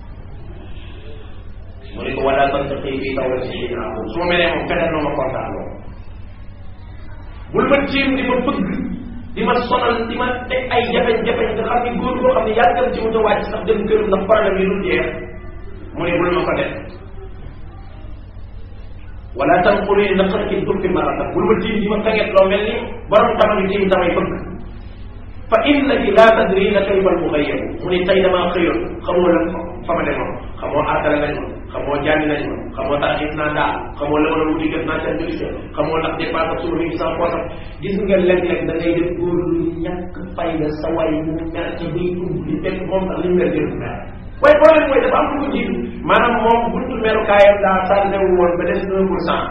mu ne ko wala sant xëy bii taw la si xëy naa su ma melee moom feneen noo ma kontaan loo bul ma jéem di ma bëgg di ma sonal di ma teg ay jafe-jafe nga xam ni góor boo xam ne yàggal ci mu ta wàcc sax dem këram ndax problème yi dul jeex mu ne bul ma ko def wala tam xuri na sax ki dukki marata bul ma tiim di ma feget loo mel ni borom tama bi tiim damay bëgg fa innaki la tadri na kayfa al muxayyabu mu ne tey damaa xëyoon xamoo lan fa ma demoon xamoo aatale nañ ma xamoo jànni nañ ma xamoo taxit naa daal xamoo la ma doon wuti gën naa seen direction xamoo ndax dépense ak suba mi ngi sama poosam gis nga léeg-léeg da ngay def góor lu ñàkk fayda sa way mu mer ci buy dugg di fekk moom sax li mu mer jël mer waaye problème mooy dafa am lu ko jiitu maanaam moom buntu merukaayam daa sànne wu woon ba des un pour cent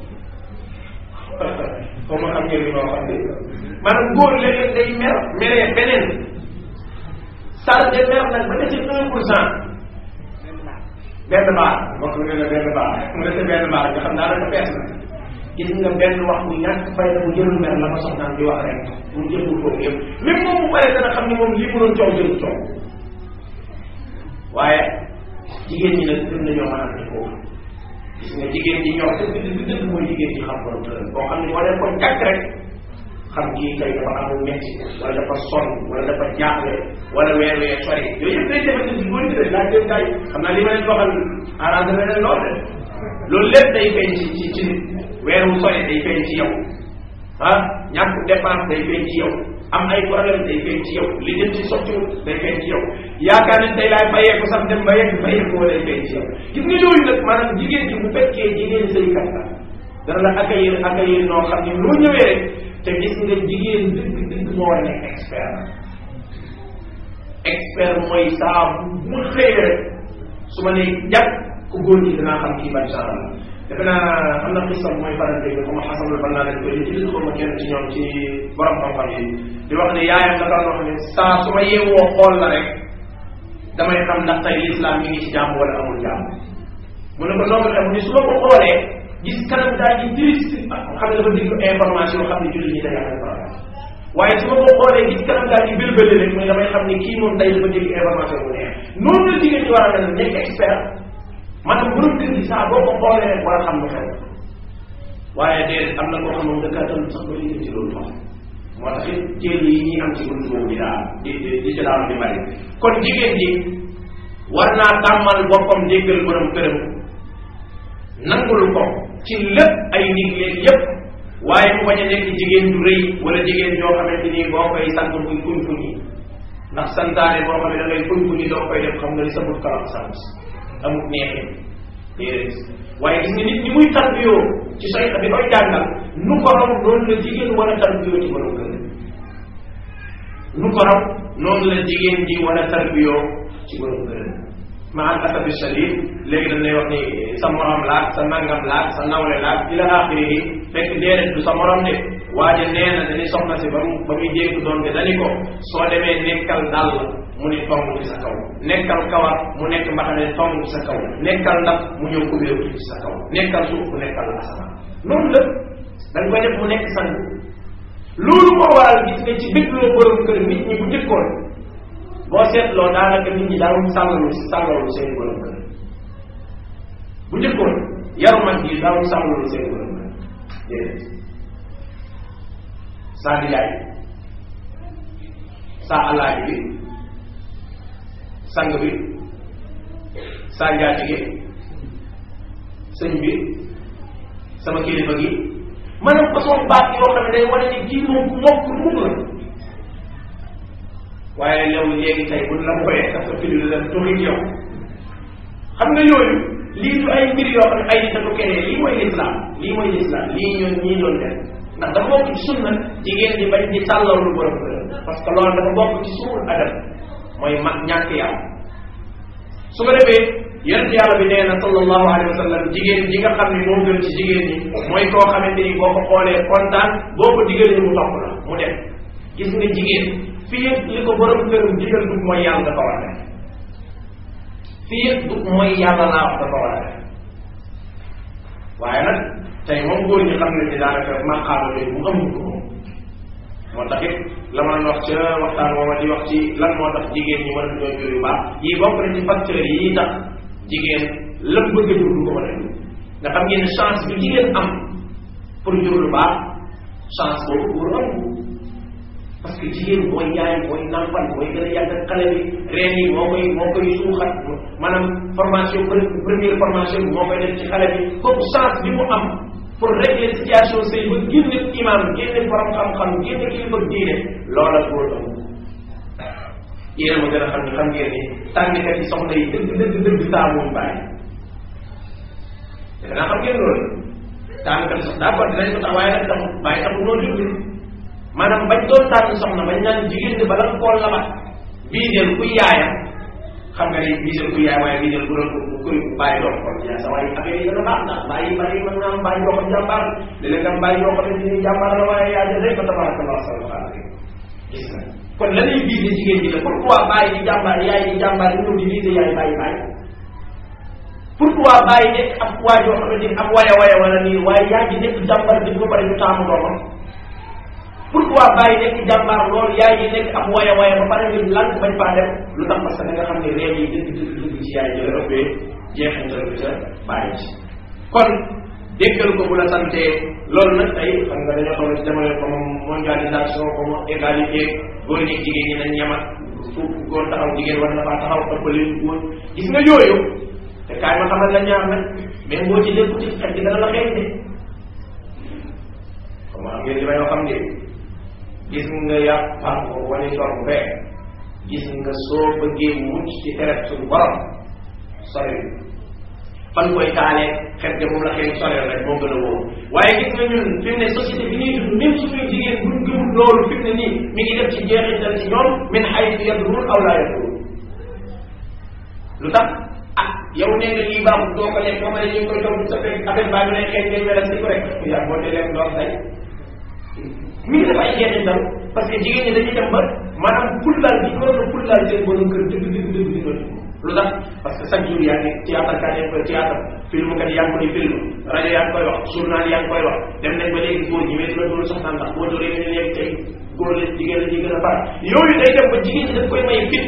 xaw ma xam ngeen li ma wax maanaam góor léeg-léeg day mer meree beneen sànne mer nag ba des un pour cent benn baar mbokk mi ne benn baar mu dese benn baar nga xam naa dafa fees na gis nga benn wax bu ñàkk fayda bu jëlul mer la ma soxnaan di wax rek mu jëlul foofu yëpp même moom mu paree dana xam ni moom lii mu doon coow jël coow waaye jigéen ñi nag gën nañoo mën a am foofu gis nga jigéen ñi ñor dëgg dëgg dëgg mooy jigéen ñi xam borom tëral boo xam ne wala ko jàkk rek xam kii tey dafa amul metti wala dafa sonn wala dafa jaaxle wala weer weer sori yooyu yëpp day defal ci góor ñi de laaj leen gars yi xam naa li ma leen waxal arrangé na leen lool de loolu lépp day feeñ ci ci ci nit weer wu sori day feeñ ci yow ah ñàkk dépense day feeñ ci yow am ay problème day feeñ ci yow li jëm ci sottiwul day feeñ ci yow yaakaar ne tey laay bayeeku sax dem ba yegg bayeeku wala day feeñ ci yow gis nga yooyu nag maanaam jigéen ji bu fekkee jigéen sëykat la dana la accueillir accueillir noo xam ne loo ñëwee rek te gis nga jigéen dëgg dëgg moo war a nekk expert expert mooy saa bu mu xëy rek su ma nee jàpp ku góor ñi dinaa xam kii ban genre la defe naa am na xisam mooy faral dégg ko ma xasanul fan naa leen koy ci li ma kenn ci ñoom ci borom xam-xam yi di wax ne yaayam da daan wax ne saa su ma yeewoo xool la rek damay xam ndax tey l'islam mi ngi ci jàmm wala amul jàmm mu ne ko noonu la mu ne su ma ko xoolee gis kanam daal di triste xam ne dafa déglu information yoo xam ne jullit ñi dañuy am problème waaye su ma ko xoolee gis kanam daal di bélbélé rek mooy damay xam ne kii moom tey dafa déglu information bu neex noonu la jigéen ñi war a mel nekk expert maanaam borom kër gi saa boo ko xoolee rek war a xam lu xew waaye déedéet am na koo xam ne dëkkaatal sax ba liggéey ci loolu wax moo tax it jël yi ñuy am ci buntu boobu di daal di di di ci daal di bari kon jigéen ji war naa tàmmal boppam déggal borom këram nangul ko ci lépp ay ndigleen yépp waaye mu bañ a nekk jigéen du rëy wala jigéen joo xamante ni boo koy sant muy fuñ fuñ yi ndax santaane boo xam ne da ngay fuñ fuñ yi doo koy def xam nga li sa but kalam sant amut neexee déedéet waaye gis nga nit ñi muy tarbiyoo ci say bi koy jàngal nu ko raw noonu la jigéen war a tarbiyoo ci borom kër nu ko raw noonu la jigéen ji war a tarbiyoo ci borom kër ma al asabi shadid léegi dañ lay wax ni sa morom laag sa nangam laag sa nawle laag ila axirihi fekk déedéet du sa morom de waaye nee na dañuy soxna si ba mu ba muy dégg doon de dani ko soo demee nekkal dàll mu ni tong ci sa kaw nekkal kawar mu nekk mbaxane tong ci sa kaw nekkal ndab mu ñëw kubéeru ci sa kaw nekkal suuf mu nekkal asamaan noonu la da nga koy def mu nekk sang loolu moo waral gis nga ci bégloo borom kër nit ñi bu njëkkoon boo seetloo daanaka nit ñi daawuñ sàllalu sàllalu seen borom kër bu njëkkoon yaru mag yi daawuñ sàllalu seen borom kër déedéet saa nijaay saa alaaji bi sang bi saa njaatige sëñ bi sama kilifa gi maanaam façon baat yoo xam ne day wane ni kii moom ku mokk mukk la waaye yow léegi tey buñ la koyee sax sa fili la tuxit yow xam nga yooyu lii du ay mbir yoo xam ne ay nit dafa kenee lii mooy lislaam lii mooy lislaam lii ñoon ñii doon def ndax dafa bokk ci sunna jigéen di bañ di tàllaw lu borom kër parce que loolu dafa bokk ci suul adab mooy mag ñàkk yàlla su ko defee yonent yàlla bi nee na sallallahu alayhi wa sallam jigéen ji nga xam ne moo gën ci jigéen ñi mooy koo xamante ni boo ko xoolee kontaan boo ko digalee mu topp la mu dem gis nga jigéen fii yëpp li ko borom këram digal du mooy yàlla dafa war a def fii yëpp du mooy yàlla laa wax dafa war a def waaye nag tey moom góor ñi xam ne ni daanaka maqaama yooyu mu amul ko moom moo tax it la ma wax ca waxtaan mooma di wax ci lan moo tax jigéen ñi mën a doon jur yu baax yii bokk na ci facteurs yi tax jigéen lam bëgg a jur du ko mën a jur nga xam ngeen chance bi jigéen am pour jur lu baax chance boobu góor am parce que jigéen mooy yaay mooy nampal mooy gën a yàgg xale bi reen yi moo koy moo koy suuxat maanaam formation première formation bi moo koy def ci xale bi kooku chance bi mu am pour régler situation sëy ba génne imam génne borom xam-xam génne kilifa diine loola góor am yéen ma gën a xam ne xam ngeen ni tànnikat yi soxna yi dëgg dëgg dëgg saa moom bàyyi defe naa xam ngeen loolu tànnikat yi soxna d'accord dinañ ko tax waaye nag tax bàyyi taxul noonu jublu maanaam bañ doon tànn soxna bañ naan jigéen ñi bala nga koo labat biiseel kuy yaayam xam nga ni biiseel kuy yaay waaye biiseel bu doon kuy bàyyi doon kon yaa sa waaye affaire yi dana baax ndax bàyyi bàyyi mën naa am bàyyi yoo xam jàmbaar léeg-léeg am bàyyi yoo xam ne ni jàmbaar la waaye yaa jël rek fa tabarakallah sallallahu alayhi gis na kon la lay biise jigéen ñi la pourquoi bàyyi di jàmbaar yaay di jàmbaar ñëw di biise yaay bàyyi bàyyi pourquoi bàyyi nekk ab waay yoo xamante ni ab waya waya wala nii waaye yaa ngi nekk jàmbaar bi ba pare ñu taamu doomam pourquoi bàyyi nekk jàmbaar loolu yaay yi nekk ab waya waya ba pare ñu lan bañ faa dem lu tax parce que da nga xam ne réew yi dëgg dëgg dëgg ci yaay ji la ëppee jeexantal bi ca bàyyi ci kon déggal ko bu la santee loolu nag tey xam nga dañoo toll ci jamono comme mondialisation comme égalité góor ñi jigéen ñi nañ ñamat fu góor taxaw jigéen war na faa taxaw ëppale góor gis nga yooyu te kaay ma xamal la ñaar nag mais boo ci dégg ci xel gi dana la xeeñ de comme am ngeen li may wax xam ngeen gis nga yàpp parko wala tor bu bee gis nga soo bëggee mucc ci tere suñu borom sori fan koy taalee xet ga moom la xëy soreel rek moo gën a wóor waaye gis nga ñun fi mu ne société bi ñuy dund même suñuy jigéen buñ gëmul loolu fi mu ne nii mi ngi def ci jeexital ci ñoom min xaytu yadrun aw laa yadrun lu tax ah yow nee nga lii baaxul doo ko lekk boo ma ne ñu ngi koy toog sa fekk affaire baa ngi lay xeeñ ngay melal si ko rek yaa boo dee lekk doom tay mi ngi def ay jeexital parce que jigéen ñi dañuy dem ba maanaam pullaal bi ko doon pullaal seen borom kër dëgg dëgg dëgg di doon lu tax parce que chaque jour yaa ngi théâtre kat yaa ngi koy théâtre film kat yaa ngi koy film rajo yaa ngi koy wax journal yaa ngi koy wax dem nañ ba léegi góor ñi mais dina doon soxna ndax boo dooree ñu léegi tey góor la jigéen la ñuy gën a far yooyu day dem ba jigéen ñi daf koy may fit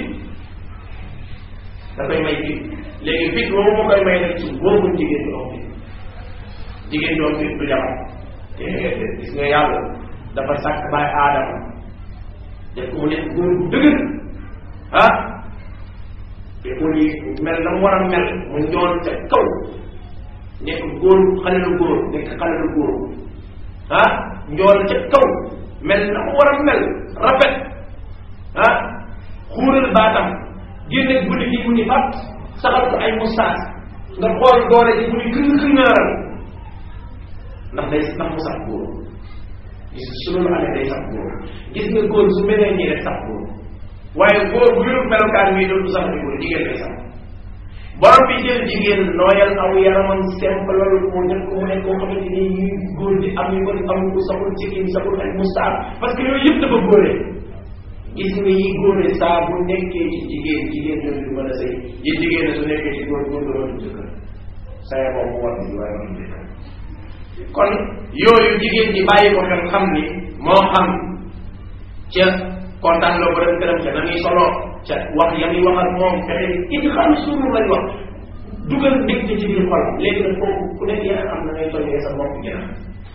da koy may fit léegi fit boobu moo koy may nag ci boobu jigéen ñi am fit jigéen ñi am fit du jabar te gis nga yàlla dafa sàkk baay aadama def ko mu nekk góor bu dëgër ah te ko ni mel na mu war a mel mu njool ca kaw nekk góor xale lu góor nekk xale lu góor ah njool ca kaw mel na mu war a mel rafet ah xuural baatam génne guddi gi mu ni fat saxal ko ay mustaas nga xool doole ji mu ni këng këngaaral ndax day ndax mu sax góor gis su loolu amee day sax góor gis nga góor su melee nii rek sax góor waaye góor bu yorul melokaan wi dootu sax ni góor jigéen lay sax borom bi jël jigéen nooyal aw yaramam simple loolu mu def ko mu nekk koo xamante ni yi góor di am yu bëri amul ko saxul sikkim saxul ay mustaas parce que yooyu yëpp dafa góoree gis nga yi góore saa bu nekkee ci jigéen jigéen ñoom du mën a sëy yi jigéen su nekkee ci góor góor dootu jëkkër saya moom mu war bi waaye moom jëkkër kon yooyu jigéen ñi bàyyi ko xel xam ni moo xam ca kontaan loo borom këram ca na muy solo ca wax ya muy wax ak moom fexe it xam suuru lañ wax dugal mbégte ci biir xol léegi nag foofu ku nekk yaa am na ngay tojee sa bopp ginnaaw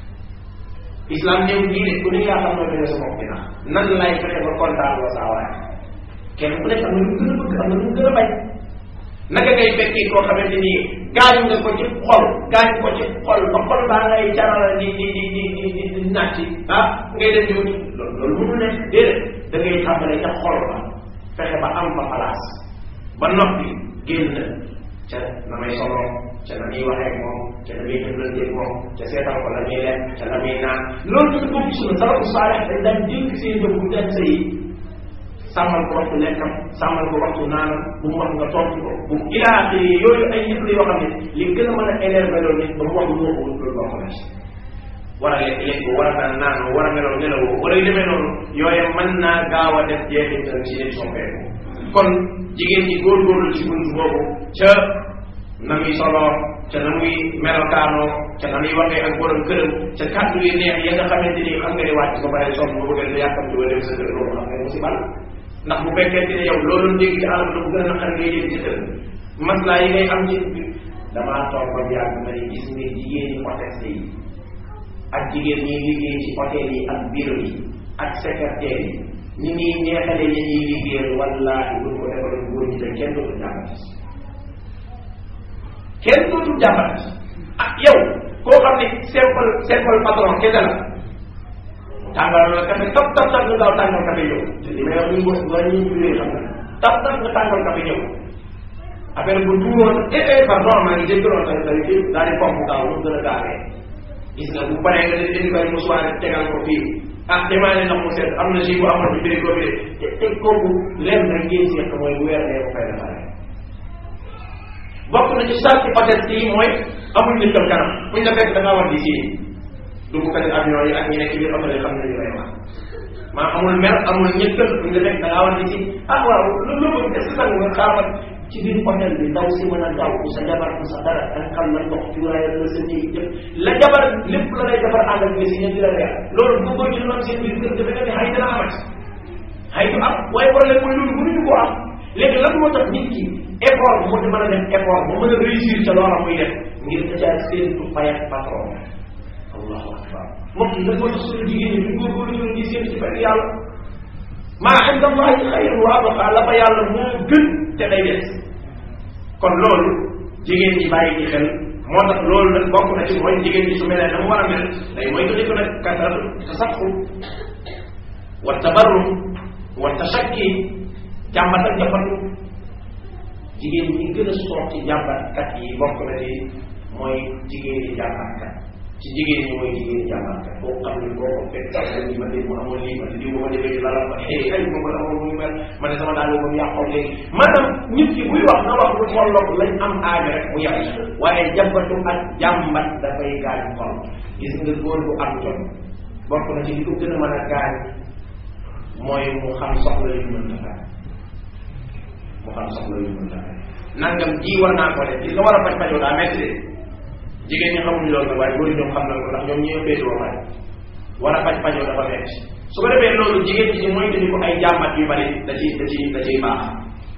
islam ñëw lii de ku ne yaa xam noo tojee sa bopp ginnaaw nan lay fexe ba kontaan loo saa waaye kenn ku nekk am na lu gën a bëgg am na lu gën a bañ naka ngay fekkee koo xamante ni gaañ nga ko ci xol gaañ ko ci xol ba xol baa ngay carala di di di di di di di nàcc ah ngay def yow loolu loolu mënu nekk déedéet da ngay tàmbale ca xol ba fexe ba am fa place ba noppi génn ca na may solo ca na muy waxee moom ca na muy jëflanteeg moom ca seetal ko la muy lekk ca la muy naan loolu dafa bokk sunu salafu saalih dañ daan dénk seen jëf bu dem sa yi sàmmal ko waxtu lekkam sàmmal ko waxtu naanam bu mu wax nga tontu ko bu mu ilaaxi yooyu ay yëpp la yoo xam ne li gën a mën a énervé loolu nit ba mu wax lu mu waxul loolu boo xam ne war a lekk lekk war a naan naan war a nelaw nelawoo wala yu demee noonu yooyu mën naa gaaw a def jeexital ci nit soppeeku kon jigéen ñi góorgóorlu ci buntu boobu ca na muy soloo ca na muy melokaanoo ca na muy waxee ak borom këram ca kàddu yi neex ya nga xamante ni xam nga ne wàcc ko bare sonn ba bëgg a yàkkamti wala dem sa kër loolu xam nga musiba la ndax bu fekkente ne yow loolu dégg ci alam la bu gën a naqar ngay dégg ci kër maslaa yi ngay am ci damaa toog ba yàgg ma ne gis nga jigéen ñi hôtesse yi ak jigéen ñi liggéey ci hôtel yi ak bureau yi ak secrétaire yi ni ñuy neexale ñi ñuy liggéeyal wallaahi buñ ko defaloon góor ñi te kenn dootul jàppati kenn dootul jàppati ah yow koo xam ne simple simple patron kese la tàngal la café tap tap tap nga gaaw tàngal café ñëw li may wax ñu bos wala ñuy jullee xam nga tap tap nga tàngal café ñëw affaire bu tuuroon eh eh pardon maa ngi jéggiroon tamit tamit fii daal di pomp gaaw mu gën a gaawee gis nga bu paree nga def indi koy musuwaar tegal ko fii ah demaale ndox mu set am na si bu amoon bi bëri ko bi de te kooku lenn rek ngeen seq mooy weer dee ko fay la pare bokk na ci sarti hôtesse yi mooy amul nit kam kanam buñ la fekk da ngaa war di sii dugg kati avion yi ak ñi nekk ci biir hôtel yi xam nañu lay wax maa amul mer amul ñëkkal buñ la fekk da ngaa war di sii ah waaw loolu la bëgg est-ce que sang nga xaaral ci biir hôtel bi ndaw si mën a daw ku sa jabar ku sa dara da xam la ndox ci waaye la sa néeg yëpp la jabar lépp la lay defar ànd ak si ñëpp di la reer loolu bu ko ci noonu seen biir kër defe nga ne xay dana amat xay du am waaye problème mooy loolu mënuñu ko am léegi lan moo tax nit ki effort mu mën a def effort mu mën a réussir ca loola muy def ngir da caa séentu fay ak patron allahu akbar mbokk yi lan moo tax suñu jigéen ñi ñu góorgóorlu ñu di séentu ci fay yàlla maa inda allahi xayrun wa abqa la fa yàlla moo gën te day des kon loolu jigéen ñi bàyyi ci xel moo tax loolu nag bokk na ci mooy jigéen ñi su melee na mu war a mel day mooy ko ko nag kasaratu tasaqu wa tabarrum wa tashakki jàmbat ak jàmbatu jigéen ñi gën a soog ci jàmbatkat yi bokk na ci mooy jigéen ñi jàmbatkat ci jigéen ñi mooy jigéen ñi jàmbatkat boo xam ne boo ko fekk sax li ma dégg mu amoon lii ma di diw ma defee lala ma hey ay ma ko amoon muy mel ma ne sama daal moom yàqoo léegi maanaam nit ki buy wax na wax lu tolloog lañ am aajo rek mu yem waaye jàmbatu ak jàmbat dafay gaañ xol gis nga góor bu am jot bokk na ci li ko gën a mën a gaañ mooy mu xam soxla yu mën a mu xam soxla yu mën a nangam ji war naa ko def gis nga war a faj fajoo daa metti de jigéen ñi xamuñu loolu nag waaye góor ñoom xam nañ ko ndax ñoom ñoo féetewoo faj war a faj fajoo dafa metti su ko defee loolu jigéen ñi ci mooy dañu ko ay jàmbat yu bari da ci da ci da ciy baax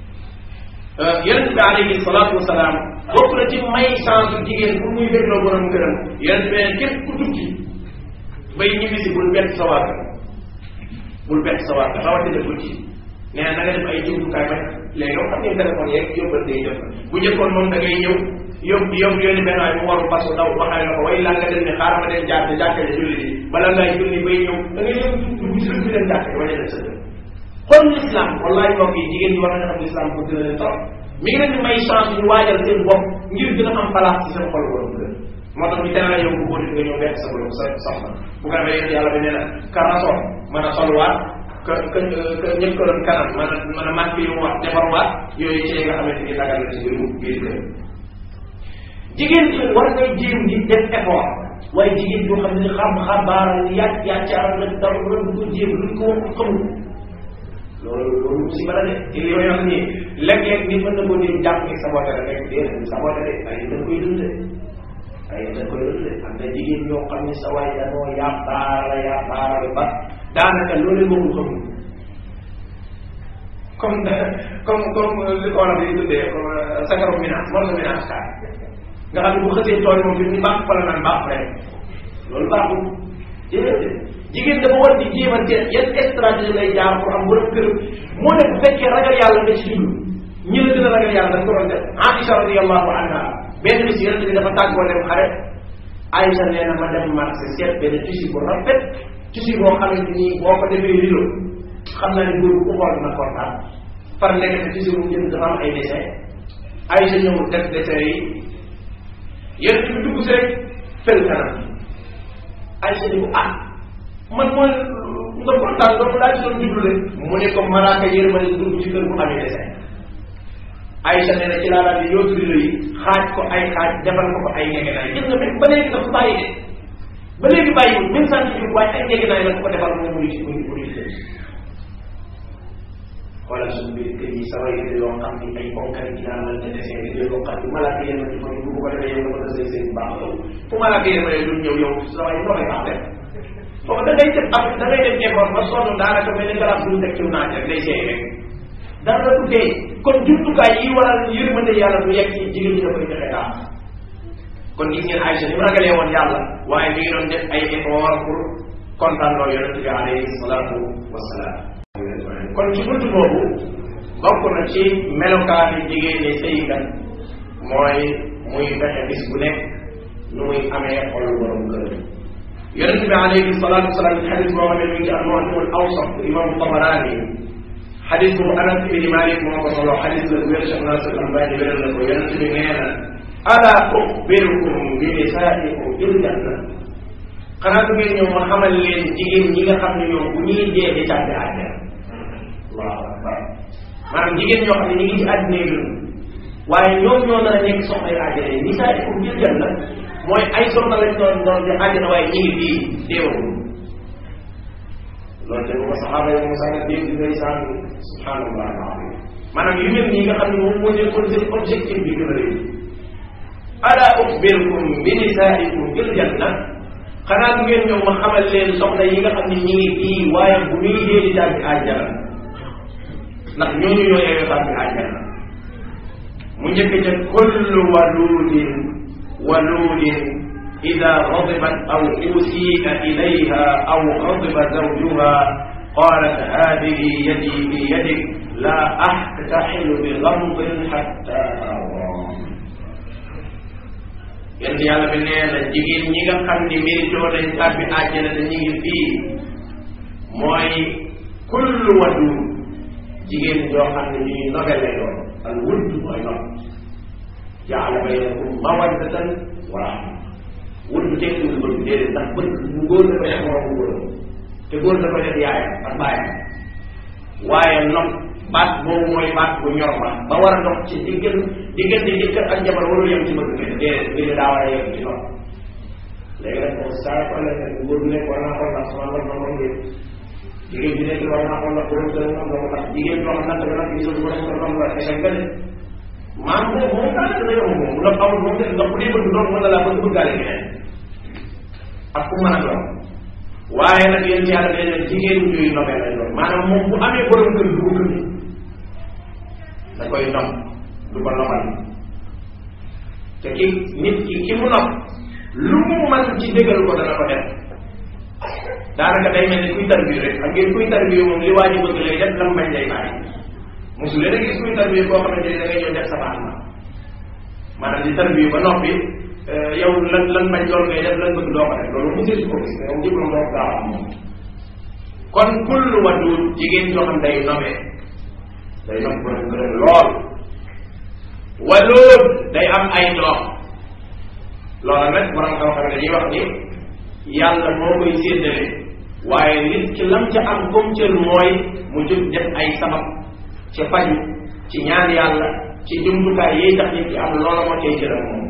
yonent bi alayhi salaatu wasalaam bokk na ci may chance jigéen pour muy bégloo borom këram yonent bi nee képp ku tukki bay ñibbisi bul bett sa waa kër bul bett sa waa kër rawatina guddi nee na nga def ay jumtukaay ba léegi yow xam ngeen téléphone yeeg yóbbante yi jot na bu njëkkoon moom da ngay ñëw yóbbu yóbbu yónni benn waay mu waru fas daw waxale la ko way laa nga dem ne xaaral ma dem jaar te jàkkale julli ji bala ngay julli bay ñëw da ngay ñëw dugg si lu leen jàkkale wala dem sa kër kon l'islam wallahi mbokk yi jigéen ñi war nañu xam l'islam bëgg na leen trop mi ngi leen di may chance ñu waajal seen bopp ngir gën a am place ci seen xol borom kër moo tax ñu tere yow bu góor nga ñëw bekk sa borom sa soxna bu ko defee yéen yàlla bi nee na karaso mën a solwaat que que que ñëpp ko doon kanam mën a mën a màgg yu mu wax defarwaat yooyu ci nga xamante ni dagal na ci biir biir kër jigéen ñi war ngay jéem di def effort waaye jigéen yoo xam ne xam xabaaral yàgg yàccaaral nag dara lu du ko jéem luñ ko wax xamul loolu loolu musiba la de te li may wax nii léeg-léeg nit mën na koo dem jàpp ni saboté la rek déedéet saboté de ay dañ koy dund ay dañ koy dund am na jigéen ñoo xam ne sa waay dañoo yàppaara yàppaara ba daanaka loolu moom xamul comme comme comme li ko war a di tuddee comme sagaru minage moom la minage kaar nga xam ne bu xësee tool moom fi mu baax fa la naan baax rek loolu baaxul déedéet jigéen dafa war di jéem a seet yan stratégie lay jaar pour am borom kër moo ne bu fekkee ragal yàlla nga ci jublu ñi la gën a ragal yàlla dañ ko doon def Aïcha radiyallahu anha benn bis yonente bi dafa tàggoo dem xare Aïcha nee na ma dem marché seet benn tissu bu rafet tissu boo xamante ni boo ko defee rilo xam naa ne góor bu ko xool dina kontaan far nekk te tissu bu jënd dafa am ay dessin Aïcha ñëw def dessin yi yonente bi dugg si rek fel kanam Aïcha ni ko ah man mooy nga kontaan doomu laa ci doon jublu de mu ne ko malaaka yërmande dugg ci kër bu amee dessin Aïcha nee na ci laa daal di yóotu rilo yi xaaj ko ay xaaj defal ko ko ay ngegenaay gis nga même ba léegi dafa bàyyi de ba léegi bàyyiwul même scientifique waaye ay ngegenaay la ko ko defal moom muy muy muy kër xoolal suñu biir kër yi sawa yi yoo xam ni ay bonkari ci naan la dessin di yoo xam ni malaaka yërmande ko bu ko defee yow nga ko sëy sëy baax loolu fu malaaka yërmande du ñëw yow sawa yi noo koy baax def foofu da ngay def ab da ngay def effort ba sonn daanaka mel ni garab bu teg ci naaj rek day seey rek dara la du dee kon jumtukaay yi waral yërmande yàlla bu yegg ci jigéen ñi da koy joxe daal kon gis ngeen Aïcha ni mu ragalee woon yàlla waaye mi ngi doon def ay effort pour kontaan loo yonent bi alayhi salaatu wasalaam kon ci buntu boobu bokk na ci melokaani jigéen ñi sëykat mooy muy fexe bis bu nekk nu muy amee xol borom kër yonente bi alayhi salatu wasalaam ci xadis boo xam ne mi ngi ci al-Mu'jam al-Awsat imam Tabarani xadis bu Anas ibn Malik moo ko solo xadis la wér Cheikh Nasir Albani wéral na ko yonente bi nee na ala uxbirukum bi nisaikum fil janna xanaa du ngeen ñëw ma xamal leen jigéen ñi nga xam ne ñoom bu ñuy dee di tàbbi àjjana allahu akbar maanaam jigéen ñoo xam ne ñu ngi ci àddina yi waaye ñoom ñoo nar a nekk soxna yu àjjana yi nisaikum fil janna mooy ay soxna lañ doon doon di àjjana waaye ñu ngi fii déewul loolu te bu ko saxaaba yi Musa nga dégg ngay saan subhanallah alazim maanaam yu mel nii nga xam ne moom moo nekkoon seen objectif bi gën a rëy ala uxbirukum bi nisaikum fil janna xanaa du ngeen ñëw ma xamal leen soxna yi nga xam ne ñi ngi fii waaye bu ñuy dee di tàbbi àjjana ndax ñooñu ñoo yeewee tàbbi àjjana mu njëkk ca kullu waludin waludin ida غضبت أو أسيء إليها أو غضب زوجها قالت هذه يدي في يدك لا أحتحل بغمض حتى أرى yéen yàlla bi nee na jigéen ñi nga xam ni méritoo nañ tàbbi àjjana te ñu ngi fii mooy kullu wadu jigéen joo xam ne ñuy nobe lay doon al wudd mooy nob jaala baynakum mawaddatan wa rahma wudd tekkiwul bëgg déedéet ndax bëgg bu góor dafa def morom bu góor te góor dafa def yaayam ak baayam waaye nob baat boobu mooy baat bu ñor ba ba war a dox ci diggal diggante jëkkër ak jabar warul yem ci bëgg kenn déedéet mbir mi daa war a yem ci noonu léegi nag moom saa ko la nekk góor bi nekk war naa xool ndax sama war na moom ngeen jigéen bi nekk war naa xool ndax borom kër moom moo tax jigéen joo xam nag dana gisul borom kër moom la échec nga de maam moom moom daa dana yomb moom bu la amul moom ndax bu dee bëgg doon mën na laa bëgg bëggaale keneen ak ku mën a doon waaye nag yéen ci yàlla nee na jigéen ñuy nobee lay doon maanaam moom bu amee borom kër du ko gëm da koy nopp du ko nobal te ki nit ki ki mu nopp lu mu mën ci dëggal ko dana ko def daanaka day mel ni kuy tarbiyu rek xam ngeen kuy tarbiyu moom li waa ji bëgg lay def lam bañ lay bàyyi mosu leen a gis kuy tarbiyu koo xamante ni da ngay ñëw def sa baax ma maanaam di tarbiyu ba noppi yow lan lan bañ loolu ngay def lan bëgg doo ko def loolu mosu ko gis yow diplôme doo ko gaaw am moom kon kullu wadud jigéen joo xam day nobee day nob borom gërëm lool walud day am ay doom loola nag borom xam-xam dañuy wax ni yàlla moo koy séddale waaye nit ki lam ca am comme cër mooy mu jóg def ay sabab ci faju ci ñaan yàlla ci jumtukaay yiy tax nit ki am loola moo cay cëram moom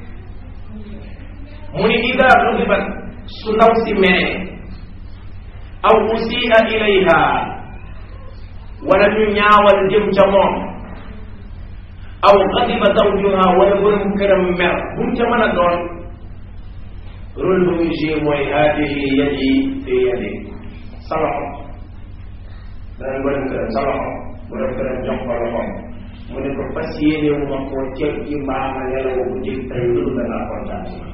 mu ni ida rudibat su ndaw si menee aw usia ilayha wala ñu ñaawal jëm ca moom aw xadiba zawjuha wala borom këram mer bu mu ca mën a doon rôle ba muy joué mooy haadihi yadi fi yadi sa loxo danañ borom këram sa loxo borom këram jox ko loxoom mu ne ko fas yéene wu ma koo ceeb ci mbaama nelaw bu jëg tey loolu da ngaa kontaan ci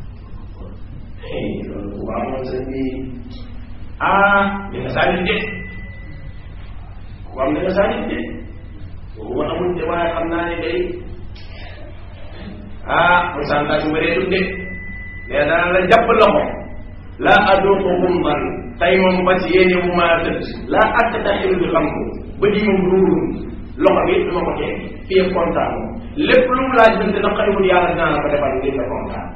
man loolu bu amoon sa bi ah dina sànni de ku am dina sànni de boobu amul de waaye xam naa ne day ah pourcentage bu bëree de mais dana la jàpp loxo laa aduuqu gumban tey moom fas yéene wu maa tëdd laa attaxilu bi xam ko ba di moom ruurum loxo bi dama ko teg fii ak kontaan lépp lu mu laaj binte na xariwul yàlla dinaa la ko defal ngir nga kontaan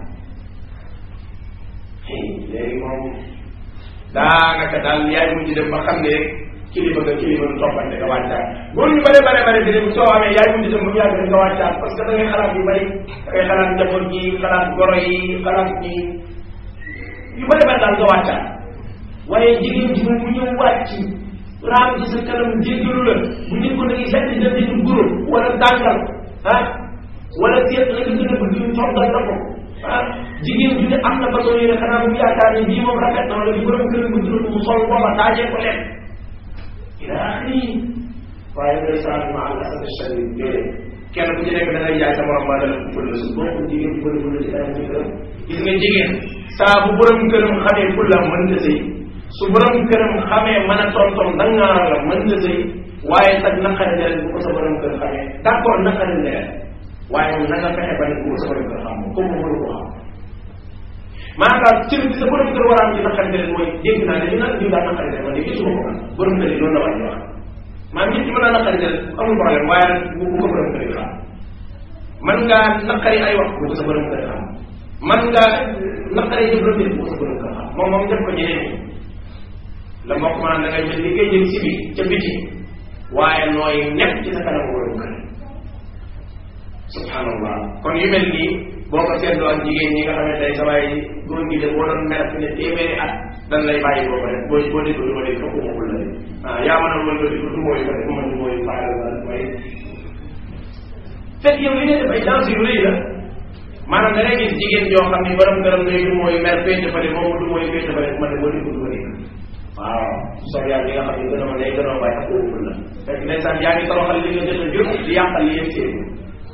léegi moom daanaka daal yaay mujj dem ba xam ne rek kilifa nga kilifa nga toppante nga wàccaat góor ñu bare bare bare bi soo amee yaay mujj dem ba mu yàgg rek nga wàccaat parce que da ngay xalaat yu bari da ngay xalaat njaboot yi xalaat goro yi xalaat ñi yu bare bare daal nga wàccaat waaye jigéen ji moom mu ñëw wàcc raam ci sa kanam jéggalu la bu ñu ko nagi setti dem di guro wala tàngal ah wala seet la nga gën a bëgg ñu toggal la ko ah jigéen ju ne am na façon yooyu xanaa bu yaakaar ne bii moom rafet na wala bi borom kër bu juróom mu sol booba taajee ko lekk ila axiri waaye ngay saan ma al asad shadid déedéet kenn ku ci nekk da ngay jaay sa morom ba dala fël su boo ko jigéen bëri bu la ci dara ci këram gis nga jigéen saa bu borom këram xamee fulla mën na sëy su borom këram xamee mën a tontom dangaa la mën na sëy waaye sax naqari deret bu ko sa borom kër xamee d' accord naqari deret waaye na nga fexe ba ne bu ko sa borom kër xam moom comme mënu ko xam maanaam cër bi sa borom kër war a am ci naqari deret mooy dégg naa dañu naan diw daa naqari deret man de gisuma ko man borom kër yi loolu la war di wax maanaam nit ki mën naa naqari deret amul problème waaye nag bu bu ko borom kër yi xam man ngaa naqari ay wax bu ko sa borom kër xam man ngaa naqari jëflante bu ko sa borom kër xam moom moom def ko ñeneen ñi la mbokk maanaam da ngay jël li ngay jël si bi ca biti waaye nooy nekk ci sa kanam borom kër subhanallah kon yu mel nii boo ko seetloo ak jigéen ñi nga xam ne tey sa waay góor gi de boo doon mer fi ne téeméeri at dan lay bàyyi boo ko def boo boo déggoo du ma dégg fokk ma la ah yaa mën a wël di du mooy ko def ma du mooy faale la mooy fekk yow li ngay def ay danse yu rëy la maanaam da ngay gis jigéen joo xam ni borom këram day du mooy mer féete fa de moom du mooy féete fa de ma ne boo déggoo du ma dégg waaw soo yaa ngi nga xam ne gën a ma day gën a bàyyi ak óoful la fekk ndeysaan yaa ngi toroxal li nga jot a jur di yàqal li yëpp seen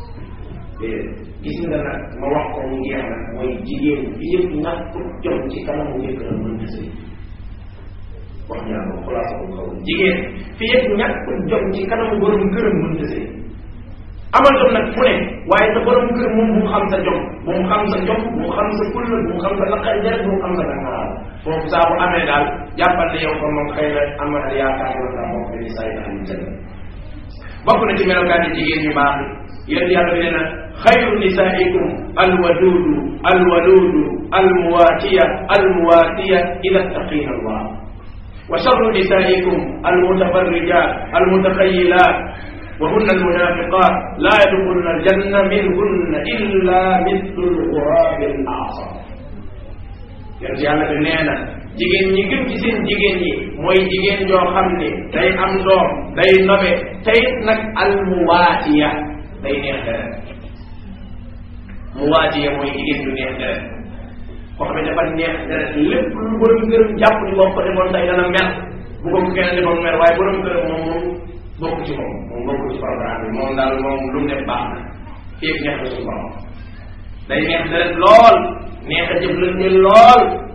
gis nga nag ma wax ko mu ngeex nag mooy jigéen bi yëpp ñàkk jom ci kanamu jëkkëram mën na sëy wax ñaa ko xulaasa ko kaw jigéen fi yëpp ñàkk jom ci kanamu borom këram mën na sëy amal jom nag fu ne waaye sa borom kër moom bu mu xam sa jom bu mu xam sa jom bu mu xam sa kulla bu mu xam sa naqari deret bu mu xam sa dangaral foofu saa bu amee daal jàppal ne yow kon moom xëy na am na yaakaar na daa bokk ni saa yi ahli janna bokk na ci melokaani jigéen ñu baax yéen yàlla bi nee na xayru nisaikum alwadudu alwaludu almuwaatiya almuwaatiya ida ttaqina allah wa charru nisaikum almutafarrijat almutaxayilat وهن المنافقات لا يدخلن الجنة منهن إلا مثل الغراب الأعصر yéen yàlla bi nee na jigéen ñi gën ci seen jigéen ñi mooy jigéen joo xam ne day am doom day nobe tey nag almuwaatiya day neex deret muwaatiya mooy jigéen du neex deret koo xam ne dafa neex deret lépp lu borom këram jàpp ni boo ko defoon tey dana mer bu ko kenn defoon mer waaye borom këram moom moom bokk ci moom moom bokk ci programme bi moom daal moom lu mu def baax na fii ak neex na suñu borom day neex deret lool neex a jëflante lool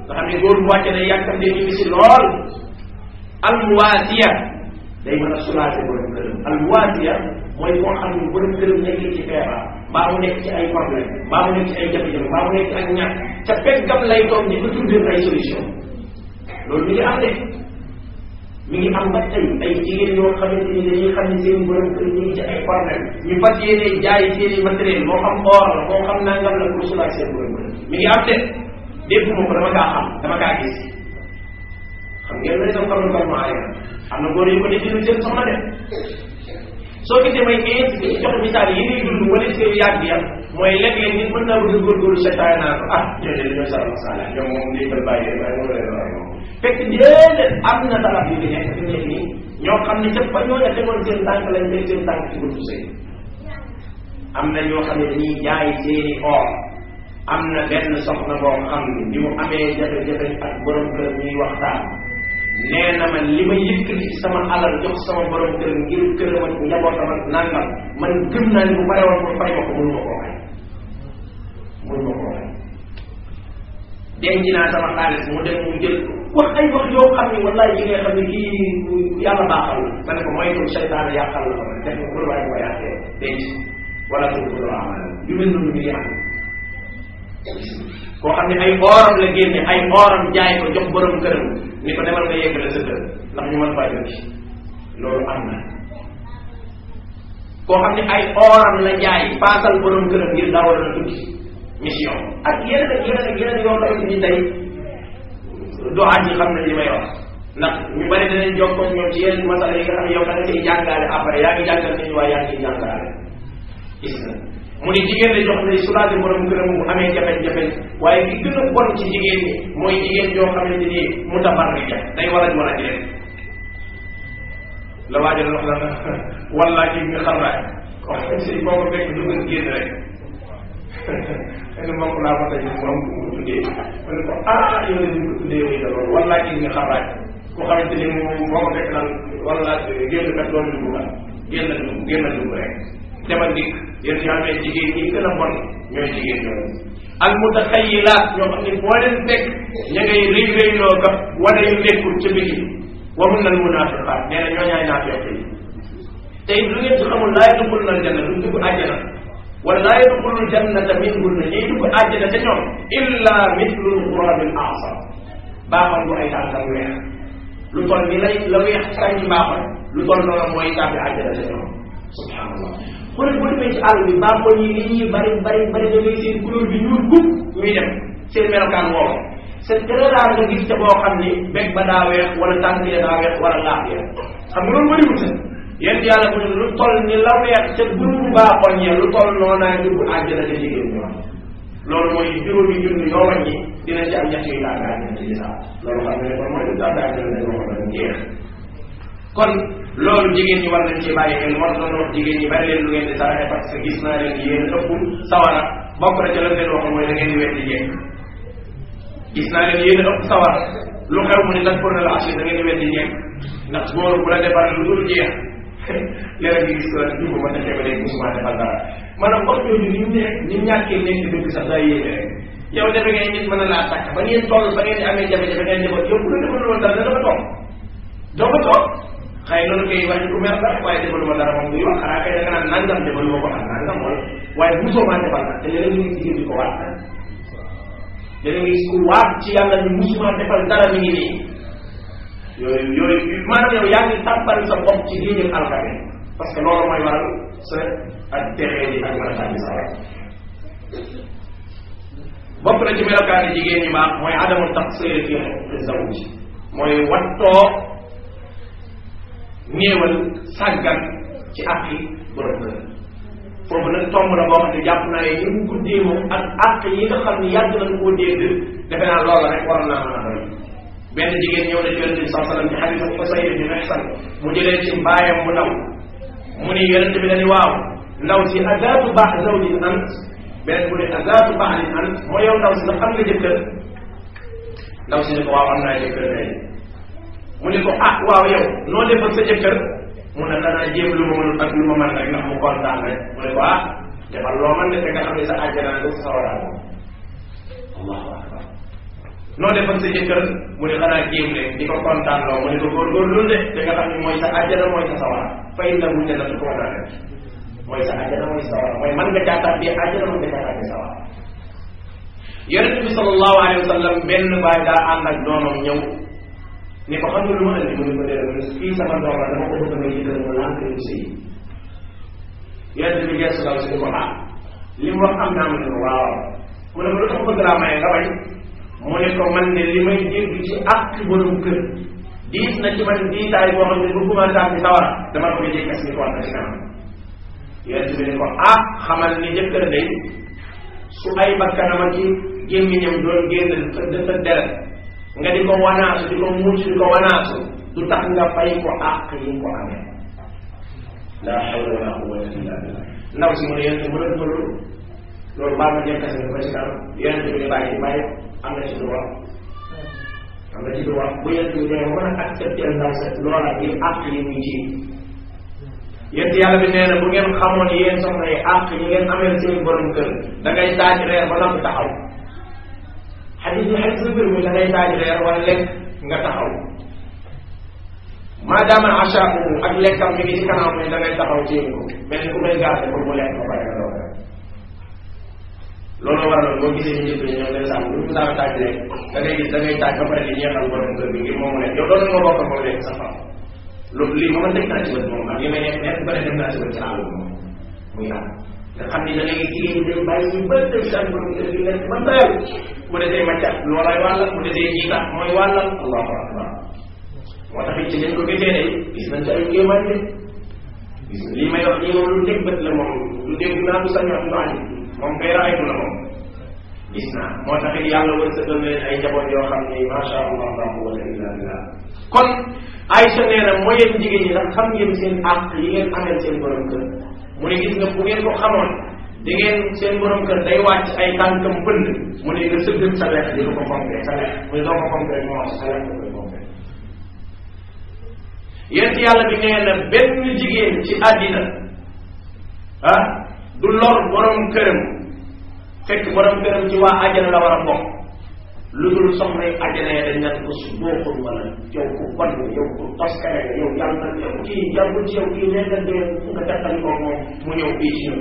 nga xam ne góor bu wàcce ne yàkkamtee ñu si lool alwaasiya day mën a soulager borom këram alwaasiya mooy koo xam ne borom këram nekk ci feebar mbaa mu nekk ci ay problème mbaa mu nekk ci ay jafe-jafe mbaa mu nekk ci ak ñàkk ca peggam lay toog di ko tuddee ay solution loolu mi ngi am de mi ngi am ba tey ay jigéen yoo xamante ni dañuy xam ne seen borom kër ñu ngi ci ay problème ñu fas yéene jaay seen i matériel moo xam or la moo xam nangam la pour soulager seen borom kër mi ngi am de dégguma ko dama kaa xam dama kaa gis xam ngeen ne sama xamal bal maa am na góor yu ko def seen soxna de soo gisee may incité jox misaal yi ñuy dund wala seen yàgg ya mooy léeg-léeg nit mën naa bëgg a góorgóorlu seytaane naa ko ah ñoo de dañoo sara masala ñoom moom lii bal bàyyi waaye moom leen waaye moom fekk déedéet am na salaf yu fi nekk fi nekk nii ñoo xam ne ca fa ñoo ne tegoon seen tànk lañ teg seen tànk ci buntu sëy am na ñoo xam ne dañuy jaay seeni or am na benn soxna boo xam ne bi mu amee jafe-jafe ak borom kër ñuy waxtaan nee na ma li ma yëkkati ci sama alal jox sama borom kër ngir këram ak njabootam ak nangam man gëm naa ni bu pare woon pour fay ma ko mënu ma koo fay mënu ma koo fay denc naa sama xaalis mu dem mu jël wax ay wax yoo xam ne wallahi yi nga xam ne kii yàlla baaxal la ma ne ko moytu seytaane yàqal la ko nag def ko waaye ko yàqee denc wala ko ko amal yu mel noonu mi ngi am koo xam ne ay ooram la génne ay ooram jaay ko jox borom këram ni ko demal nga yeggale sa kër ndax ñu mën faa jot loolu am na koo xam ne ay ooram la jaay paasal borom këram ngir dawal na tukki mission ak yeneen ak yeneen ak yeneen yoo xamante ni tey doxaat yi xam nañ li may wax ndax ñu bari danañ jokkoo ñoom ci yenn masala yi nga xam ne yow da nga ciy jàngaale après yaa ngi jàngal nañu waaye yaa ngi ciy jàngaale gis na mu ni jigéen la jox ne soulager borom këram bu amee jafe-jafe waaye ki gën a bon ci jigéen ñi mooy jigéen yoo xamante ni mutabarrija day war a war a jëlee la waajal wax la walla ki nga xam raay wax si boo ko fekk dugg génn rek xëy mbokk laa ko tey moom mu tuddee ma ne ko ah yow la ñu ko tuddee yow itam loolu walla ki nga xam raay ku xamante ni moom boo ko fekk naan walla génn kat doon dugg la génn dugg génn dugg rek demal dikk yéen ñoo amee jigéen ñi gën a bon ñooy jigéen ñooñu al mutaxayilaat ñoo xam ne boo leen fekk ña ngay rëy rëyloo ka wane yu nekkul ca biti wa mun nal munafiqaat nee na ñoo ñaay naafeq yi te it lu ngeen ci xamul laa yadxuluna aljanna duñ dugg àjjana wala laa yadxulul jannata minhunna ñuy dugg àjjana te ñoom illa mislul xurabil asar baaxal bu ay tànkam weex lu toll ni lay la weex kañ baaxal lu toll noonu mooy tàbbi àjjana te ñoom subhanallah xoolal boo demee ci àll bi baaxoon yi li ñuy bari bari bari da ngay seen couleur bi ñuul gub ñuy dem seen melokaan woowu c'est très rare nga gis ca boo xam ni beg ba daa weex wala tànk ya daa weex wala laaf ya xam nga loolu bëriwul sa yéen yàlla mu ne lu toll ni la weex ca groupe baaxoon ya lu toll noonu naa dugg àjjana ca jigéen ñi wax loolu mooy juróomi junni yoo wàññi dina ci am ñett yu laa gaa ñett yi sax loolu xam nga ne kon mooy lu daa daa ñëw ne wax na jeex kon loolu jigéen ñi war nañ ci bàyyi xel war na wax jigéen ñi bari leen lu ngeen di saraxe parce que gis naa leen yéen ëpp sawara bokk na ca la leen wax mooy da ngeen di weddi jekk gis naa leen yéen ëpp sawara lu xew mu ne nag pour na la assuré da ngeen di weddi jekk ndax góor bu la defar lu dul jeex léeg nga gis ko dugg ma defee ba léegi musuma defal dara maanaam wax jooju ni mu nekk ni mu ñàkkee nekk dëgg sax daa yéene rek yow defe ngeen nit mën na laa takk ba ngeen toll ba ngeen di amee jafe-jafe ngeen defal yow bu la defal woon dara dana toog doo ko toog xëy loolu koy wax ku mer la waaye defaluma dara moom buy wax xanaa kay da nga naan nangam defaluma ko ak nangam wala waaye bu soo maa defal nag te léeg-léeg nga gis jigéen di ko waat nag léeg-léeg nga gis ku waat ci yàlla ni musuma defal dara mi ngi nii yooyu yooyu maanaam yow yaa ngi tàmbal sa bopp ci diine alkane parce que loolu mooy waral sa ak texee di ak mën a tàbbi sa bokk na ci melokaani jigéen ñi baax mooy adamu taqsir fi zawj mooy wattoo néewal sàggan ci àq yi borom kër foofu nag tomb la boo xam ne jàpp naa ne ñu ngi ko déemoo ak àq yi nga xam ne yàgg nañ koo dégg defe naa loola rek waroon naa mën a doy benn jigéen ñëw na ci yonente bi saa sallam ci xadisu Xusayr bi Mihsan mu jëlee ci mbaayam mu ndaw mu ni yonente bi dañu waaw ndaw si azaatu baax zawjin ant beneen bu ne azaatu baaxin ant mooy yow ndaw si ndax am nga jëkkër ndaw si ne ko waaw am naa jëkkër tey mu ne ko ah waaw yow noo def ak sa jëkkër mu ne danaa jéem lu ma mënul ak lu ma mën rek ndax mu kontaan rek mu ne ko ah defal loo mën de te nga xam ne sa àjjana nga sa sawaraan allahu akbar noo def ak sa jëkkër mu ne xanaa jéem leen di ko kontaan loo mu ne ko góorgóorlu de da nga xam ne mooy sa àjjana mooy sa sawara fa innahu jannatu ko naa def mooy sa àjjana mooy sa sawara mooy man nga caataan bi àjjana man nga caataan bi sawara yonente bi sallallahu alayhi wa sallam benn baay daa ànd ak doomam ñëw ni ko xam nga lu ma andi mu ne ko déedéet mu ne kii sama doom la dama ko bëgg nga jiital mu lànk lim si yonente bi gestu daw si ko ah li mu wax am naa mu ne ko waaw mu ne ko lu tax bëgg laa maye nga bañ mu ne ko man ne li may dégg ci ak borom kër diis na ci man diisaay boo xam ne bu commencé am ci sawara dama ko jëkkas ni ko wax na ci kanam yonente bi ne ko ah xamal ni jëkkër day su ay bakkanam ak ci gémmiñam doon génn sa deret nga di ko wanaasu di ko muuc di ko wanaasu du tax nga fay ko àq yi ko amee la hawla wala quwwata illa billah ndaw si mu ne yonente mu doon ko loolu loolu baa ma jëkkas ni ko ci kanam yonente bi ne bàyyi bàyyi am na ci droit am na ci droit bu yonente bi ne mën a accepter ndaw sa loola yi àq yi muy ci yéen yàlla bi nee na bu ngeen xamoon yéen soxna yi àq yi ngeen ameel seen borom kër da ngay taaj reer ba noppi taxaw xadis bi xadis bi muy da ngay taaj reer wala lekk nga taxaw maadaama achaaku ak lekkam mi ngi ci kanam ne da ngay taxaw téye ko mel ni ku may gaase pour mu lekk ba pare nga doog loolu waral boo gisee ñu njëkk ñoom day sàmm lu mu saa taaj lekk da ngay gis da ngay taaj ba pare di ñeexal borom kër bi ngir moomu lekk yow doon nga bokk moom lekk sa fam loolu lii moom teg naa ci bët moom ak li may nekk nekk ba ne dem naa ci bët ci àll bi moom muy am nga xam ni da ngay jigéen ñi day bàyyi ñu bëri dem si borom kër gi lekk ba doyal mu desee maccat loolay wàllal mu desee jiita mooy wàllal allahu akbar moo tax it ci leen ko gisee day gis nañ ci ay kéemaan de gis lii may wax nii moom lu dégg bët la moom lu dégg naa du sañ wax du añ moom kay raaytu la moom gis naa moo tax it yàlla wërsëgal na leen ay njaboot yoo xam ni macha allah la quwwata illa billah kon Aïcha nee na mooy yéen jigéen ñi ndax xam ngeen seen àq yi ngeen ameel seen borom kër mu ne gis nga bu ngeen ko xamoon di ngeen seen borom kër day wàcc ay tànkam bënd mu ne nga sëggal sa lekk di ko fonkee sa lekk mu ne doo ko fonkee moo sa lekk koy fonkee yéen yàlla bi nee na benn jigéen ci àddina ah du lor borom këram fekk borom këram ci waa àjjana la war a bokk lu dul soxna yi àjjana yi dañ naan ko su booxul wala yow ku bon yow ku toskare nga yow yàlla na yow kii yàlla ci yow kii nee nga dee nga teqali ko moom mu ñëw fii ci ñun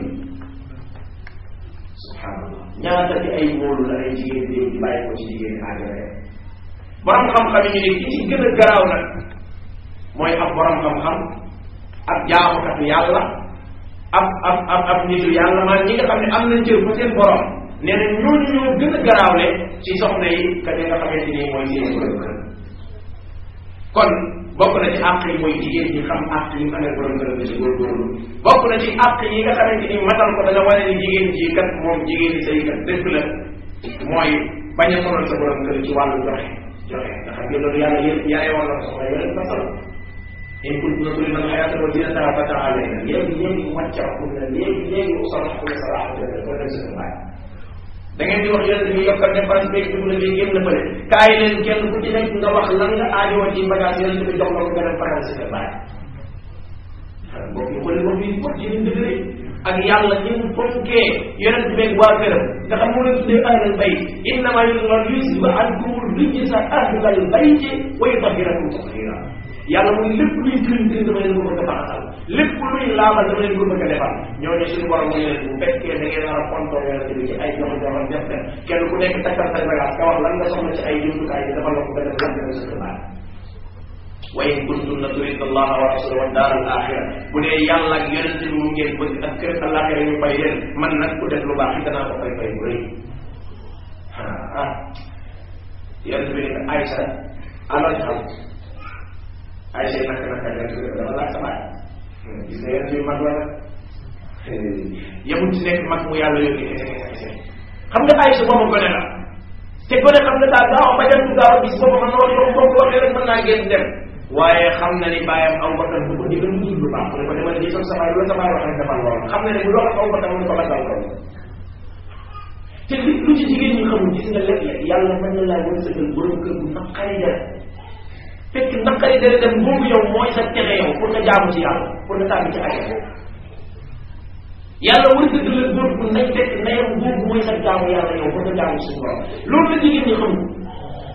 subhanallah ñaata ci ay wóolu la ay jigéen di di bàyyi ko ci jigéen ñi àjjana yi borom xam-xam yi ñu ne ki ci gën a garaaw nag mooy ab borom xam-xam ab jaamukatu yàlla ab ab ab ab nitu yàlla maan ñi nga xam ne am nañ cër fa seen borom nee na ñooñu ñoo gën a garaawle ci soxna yi ka nga xamante ni mooy seen borom kër kon bokk na ci àq yi mooy jigéen ñi xam àq yi mu amee borom kër bi ci góorgóorlu bokk na ci àq yi nga xamante ni matal ko dana wane ni jigéen ji kat moom jigéen ñi say kat dëgg la mooy bañ a sonal sa borom kër ci wàllu joxe joxe nga xam ne loolu yàlla yéen yaay woon na soxna yéen masal in kuntunna turidna al-hayata wa zinataha fata'alayna léegi léegi wàccaxu na léegi léegi usaraxu na saraxu na ko dem seen baay da ngeen di wax yonent bi yokkal dépense beeg dugg na bii génn fële kaay leen kenn ku ci nekk nga wax lan nga aajowoo ci bagage yonent bi jox la ko gën a faral si sa baay mbokk yi xooli mbokk yi mbokk yi ñu dëgëre ak yàlla ni mu fonkee yonent beeg waa këram nga xam moo leen tuddee ahlal bayt innama yusba ankum rijsa ahlal bayti wa yutahhirakum tathira yàlla muy lépp luy tilim tilim dama leen ko bëgg a faxasal lépp luy laabal dama leen ko bëgg a defal ñooñu suñu borom mu leen bu fekkee da ngeen war a fontoo yonent bi ci ay jox joxam def def kenn ku nekk takkal say bagage ka wax lan nga soxla ci ay jumtukaay yi defal la ko nga def lan nga sa xibaar wa in kuntunna turidna allaha wa rasulahu wa daar al axira bu dee yàlla ak yonent bi mu ngeen bëgg ak kër alaxira ñu fay leen man nag ku def lu baax it danaa ko fay fay bu rëy ah yonent bi ne Aïcha alal xam Aïcha yi naka naka yonent bi dafa laaj sa baay gis nga yonent bi mag la nag yemul ci nekk mag mu yàlla yónni kese kese kese xam nga Aïcha boobu gone la te gone xam nga daal gaaw ba dem gaaw a gis boobu man wax yow boo ko waxee rek mën naa génn dem waaye xam na ni bàyyam aw bakkan bu ko digal mu lu baax mu ne ko demal di sa baay loolu sa baay wax rek defal loolu xam na ne bu doon aw bakkan mu ne ko bagal ko te li lu ci jigéen ñi xamul gis nga léeg-léeg yàlla mën na laa wërsëgal borom kër bu naqari def fekk naqari def dem boobu yow mooy sa texe yow pour nga jaamu ci yàlla pour nga tàbbi ci àjjana yàlla wërsëgal la góor bu nañ fekk ndeyam boobu mooy sa jaamu yàlla yow pour nga jaamu suñu borom loolu la jigéen ñi xamul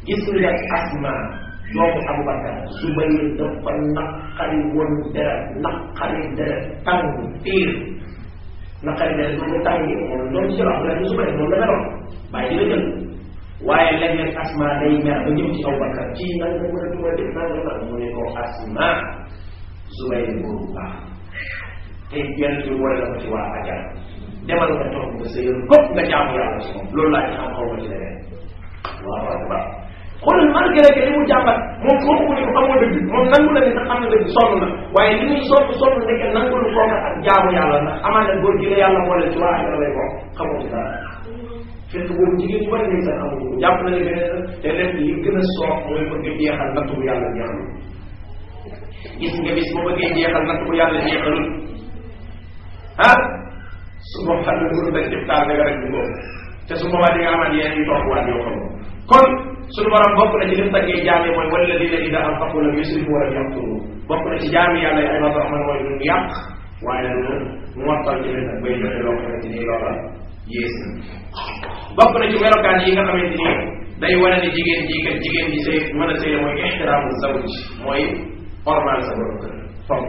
gis nga asma doomu abubakar zubayr dafa naqari woon deret naqari deret tàng fiir naqari deret bu ko tàngee moom doon si wax la zubayr moom la meloon bàyyi di la jël waaye léeg-léeg asma day mer ba ñëw ci abubakar ci nan nga mën a duma def nan nga mu ne ko asma zubayr boobu baax te yenn bi boole la ko ci waa ajar demal nga toog nga sëyal bopp nga jaamu yàlla si moom loolu laa ci xam xaw ma ci leneen waaw akbar xoolal malgré que li mu jàmbat moom waxu ko ni ko amoo dëgg moom nangu la ne sax xam na dëgg sonn na waaye li muy sonn sonn nekk nangu lu kooka ak jaamu yàlla ndax amaan na góor gi la yàlla moo leen ci waa ajar lay bokk xamoo ci dara fekk boobu jigéen ñu bari nañ sax amuñu ko jàpp na ne beneen te lépp li gën a soox mooy bëgg jeexal natt bu yàlla jeexalul gis nga bis boo bëggee jeexal natt bu yàlla jeexalul ah su boobaa lu dul dañ def taal nga rek du boobu te su boobaa di nga amaat yeneen yu topp waat yoo xam kon suñu borom bokk na ci lim taggee jaam yi mooy wala dina ida anfaqu lam yusrifu wa lam yaqturu bokk na ci jaam yi yàlla yi ay ibadu rahman mooy duñ yàq waaye nag mu mottal ci leen nag bay joxe loo xamante ni loola yées na bokk na ci melokaan yi nga xamante ni day wane ne jigéen ji kat jigéen ji sëy mën a sëy mooy ixtiraamu zawj mooy ormal sa borom kër fonk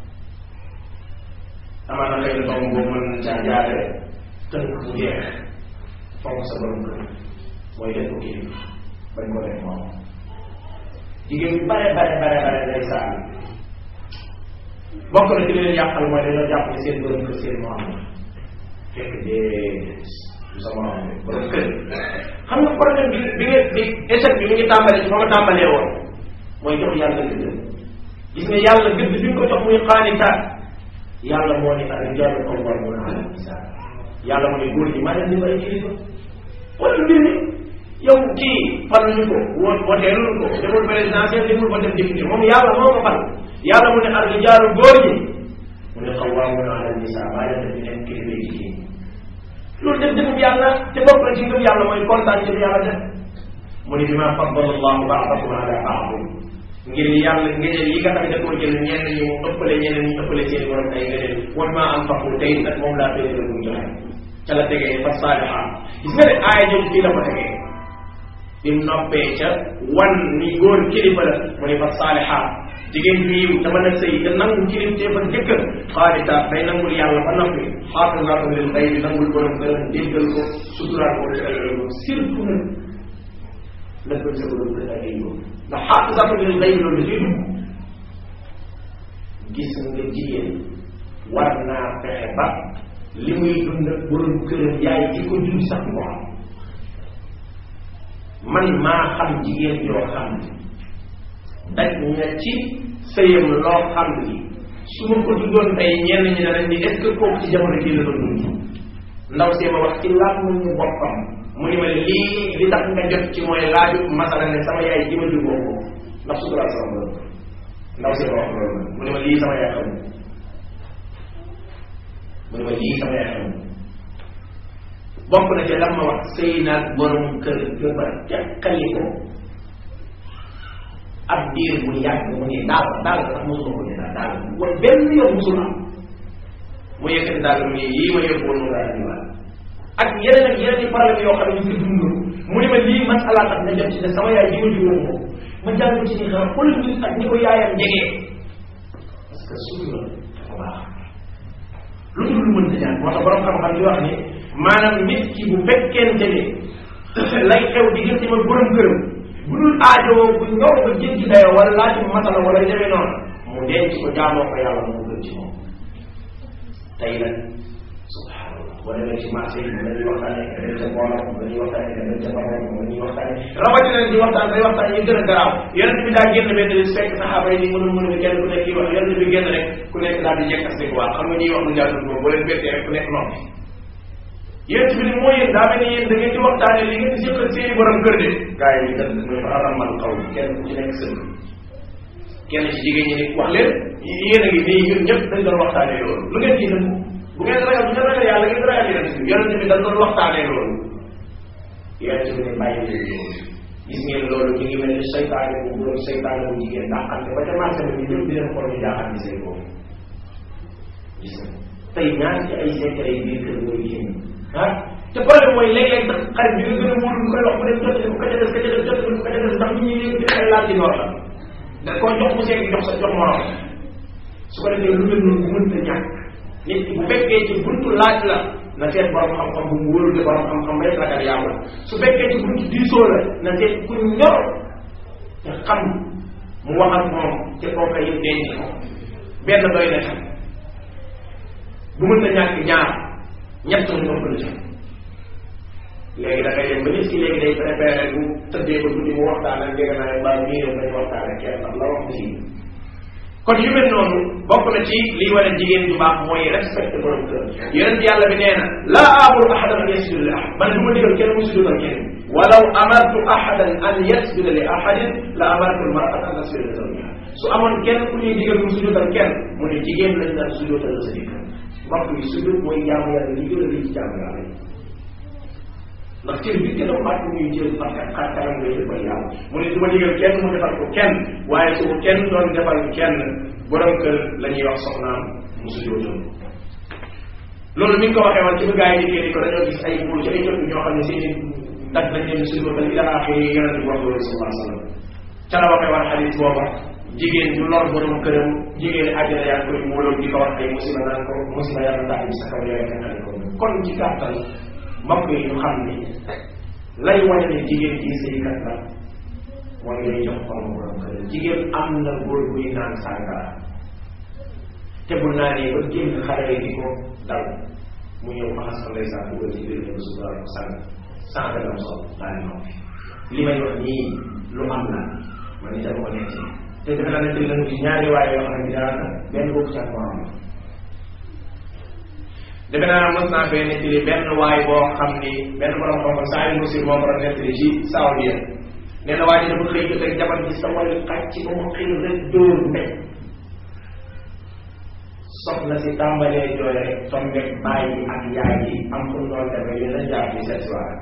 amaana xëy na tomb boobu mën na caa jaare tënk mu jeex fonk sa borom kër mooy def ko kii bañ ko def moom jigéen bi bare bare bare bare lay saal bokk na ci li leen yàqal mooy dañoo jàpp ne seen borom kër seen moom fekk déedéet du sa morom borom kër xam nga problème bi bi nga bi échec bi mi ngi tàmbali ci fa ma tàmbalee woon mooy jox yàlla gëdd gis nga yàlla gëdd bi nga ko jox muy xaanitaat yàlla moo ni ak rijaalu qawwaamuuna ala nisaa yàlla moo ni góor ñi maa leen di may kilifa wala mbir mi yow kii fal ñu ko woo woteelul ko deful présidentiel deful ko def député moom yàlla moo ko fal yàlla mu ne ak rijaalu góor ñi mu ne qawwaamuuna ala nisaa maa leen di nekk kilifa yi jigéen loolu def defum yàlla te bokk na ci ngëm yàlla mooy kontaan ci yàlla def mu ne bima faddala allahu baadakum ala baadin ngir yàlla ngëneel yi nga xam ne da koo jël ñenn ñi mu ëppale ñeneen ñi ëppale seen borom ay ngëneel wan maa am faxu tey nag moom laa féete la muy joxe ca la tegee fa saaliha gis nga ne aaya jëm fii la ko tegee bi mu noppee ca wan ni góor kilifa la mu ne fa saaliha jigéen bi yiw dama na sëy te nangu kilif te fa jëkkër xaalita day nangul yàlla ba noppi xaafisaatu lil xëy bi nangul borom këram déggal ko suturaal ko ci ay yoon surtout nag nëbbal sa borom kër ak ay yoon ndax xaafisaatu lil xëy loolu da ciy dugg gis nga jigéen war naa fexe ba li muy dund ak borom këram yaay ci ko jur sax ko xam man maa xam jigéen yoo xam ne daj na ci sëyam loo xam ni su ma ko duggoon tey ñenn ñi danañ ni est ce que kooku ci jamono jii la doon dund ndaw see ma wax ci laaj mu ñu boppam mu ni ma lii li tax nga jot ci mooy laaju masala ne sama yaay ji ma juboo ko ndax suturaal sama borom ndaw see ma wax loolu mu ni ma lii sama yaay xam mu ni ma lii sama yaay xam bokk na ci lam ma wax sëy naag borom kër ga ba teqali ko ab diir bu yàgg mu ne daal daal sax mosuma ko ne daal daal wala benn yoon mosul am mu yëkkati daal mu ne yii ma yóbbu woon mu daal di waat ak yeneen ak yeneen i problème yoo xam ne ñu ngi dund mu ne ma lii masala tax na jot ci ne sama yaay ji ma jiwoon ko ma jàng ci ni xam xoolal nit ak ñi ko yaayam jegee parce que suñu la dafa baax lu dul lu mënta ñaan moo tax borom xam-xam di wax ni maanaam nit ki bu fekkente ne lay xew diggante ma borom këram bu dul aajowoo bu ñëw ba jéggi dayoo wala laaj bu masala wala demee noonu mu denc ko jaamoo ko yàlla mu gën ci moom tey nag subhanallah boo demee ci marché yi dañuy waxtaane dañuy ca boolam dañuy waxtaane dañuy ca baroon dañuy waxtaane rawatina di waxtaan day waxtaan yi gën a garaaw yonent bi daa génn benn bis fekk saxaaba yi ni mënu mënu bi kenn ku nekk yi wax yonent bi génn rek ku nekk daal di jekk asik waa xam nga ñuy wax lu jaadul boobu boo leen bettee rek ku nekk noppi yéen bi ni moo yéen daa mel ni yéen da ngeen di waxtaane li ngeen di séqal seeni borom kër de gars yi ñu dënd muy fa aramal xaw kenn ku ci nekk sëgg kenn ci jigéen ñi ni wax leen yéen a ngi nii ñun ñëpp dañ doon waxtaane loolu lu ngeen ci dënd bu ngeen ragal bu ngeen ragal yàlla ngeen ragal yonent bi yonent bi dañ doon waxtaane loolu yonent bi ne bàyyi leen loolu gis ngeen loolu mi ngi mel ni seytaane bu góor seytaane bu jigéen dàqante ba ca marché bi ñu ñëpp di leen xool ñu jaaxal ni seen boobu gis nga tey ñaar ci ay secret yi biir kër mooy génn ah te problème mooy léeg-léeg sax xarit bi nga gën a wóolu lu koy wax mu dem jot ko ka ca des ka ca des jot ko ka ca des ndax nit ñi léegi ay laaj ci noor la da koo jox mu seeg jox sa jox morom su ko defee lu mel noonu mënta ñàkk nit ki bu fekkee ci buntu laaj la na seet borom xam-xam bu mu wóolu de borom xam-xam rek ragal yàlla su fekkee ci buntu diisoo la na seet ku ñor te xam mu wax ak moom te kooka yëpp denc ko benn doy na xam bu mën na ñàkk ñaar ñett mu ëpp la ci léegi da ngay dem ba nit ki léegi day préféré bu tëddee ba guddi mu waxtaan ak njëgën naa mbaa mii yow dañu waxtaan ak kenn ndax la wax ci kon yu mel noonu bokk na ci liy wane jigéen ju baax mooy respecté borom kër yonent yàlla bi nee na laa amuru ahadan an yasjuda li ahad man du ma digal kenn mu sujudal kenn walaw amartu ahadan an yasjuda li ahadin la amartu almar'ata an tasjuda li zawjiha su amoon kenn ku ñuy digal mu sujudal kenn mu ne jigéen lañ naan sujudal sa jëkkër mbokk yi sujud mooy jaamu yàlla li gën a lii ci jaamu yàlla yi ndax cër bi gën a màgg muy jël parce que xar kanam ngay defal yàlla mu ne du ma digal kenn mu defal ko kenn waaye su ko kenn doon defal kenn borom kër la ñuy wax soxnaam mu sujootal loolu mi ngi ko waxee woon ci bu gars yi dikkee di ko dañoo gis ay buur ci ay jot ñoo xam ne seen i dag lañ leen sujootal ila axiri yonente bi wax loolu sallallahu alayhi wa sallam ca la waxee woon xadis booba jigéen du lor borom këram jigéen àjjana yaa koy wóoloon di ko wax ay musiba naan ko musiba yàlla ndax bi sa kaw yooyu tekkale ko kon ci gàttal mbokk yi ñu xam ni lay wane ne jigéen ji sëykat la mooy ngay jox xol borom kër jigéen am na góor buy naan sàngara te bu naanee ba génn xale di ko dal mu ñëw faxas ko ndeysaan dugal ci biir ñëw sutural ko sàng sànq lam sol daal di noppi li may wax nii lu am la man itam ko nekk te defe naa ne tey dañu gis ñaari waaye yoo xam ne daanaka benn bokk ci ak morom la defe naa mos naa fee nettali benn waay boo xam ni benn borom xam-xam saa yu musir moo ko doon nettali ci Saoudia nee na waa ji dafa xëy rek jabar ji sa wàllu xàcc ba mu xëy rek dóor mbéj soxna si tàmbalee jooy rek tombeeg bàyyi ak yaay yi am fu mu doon demee yéen a jaar ci cette soirée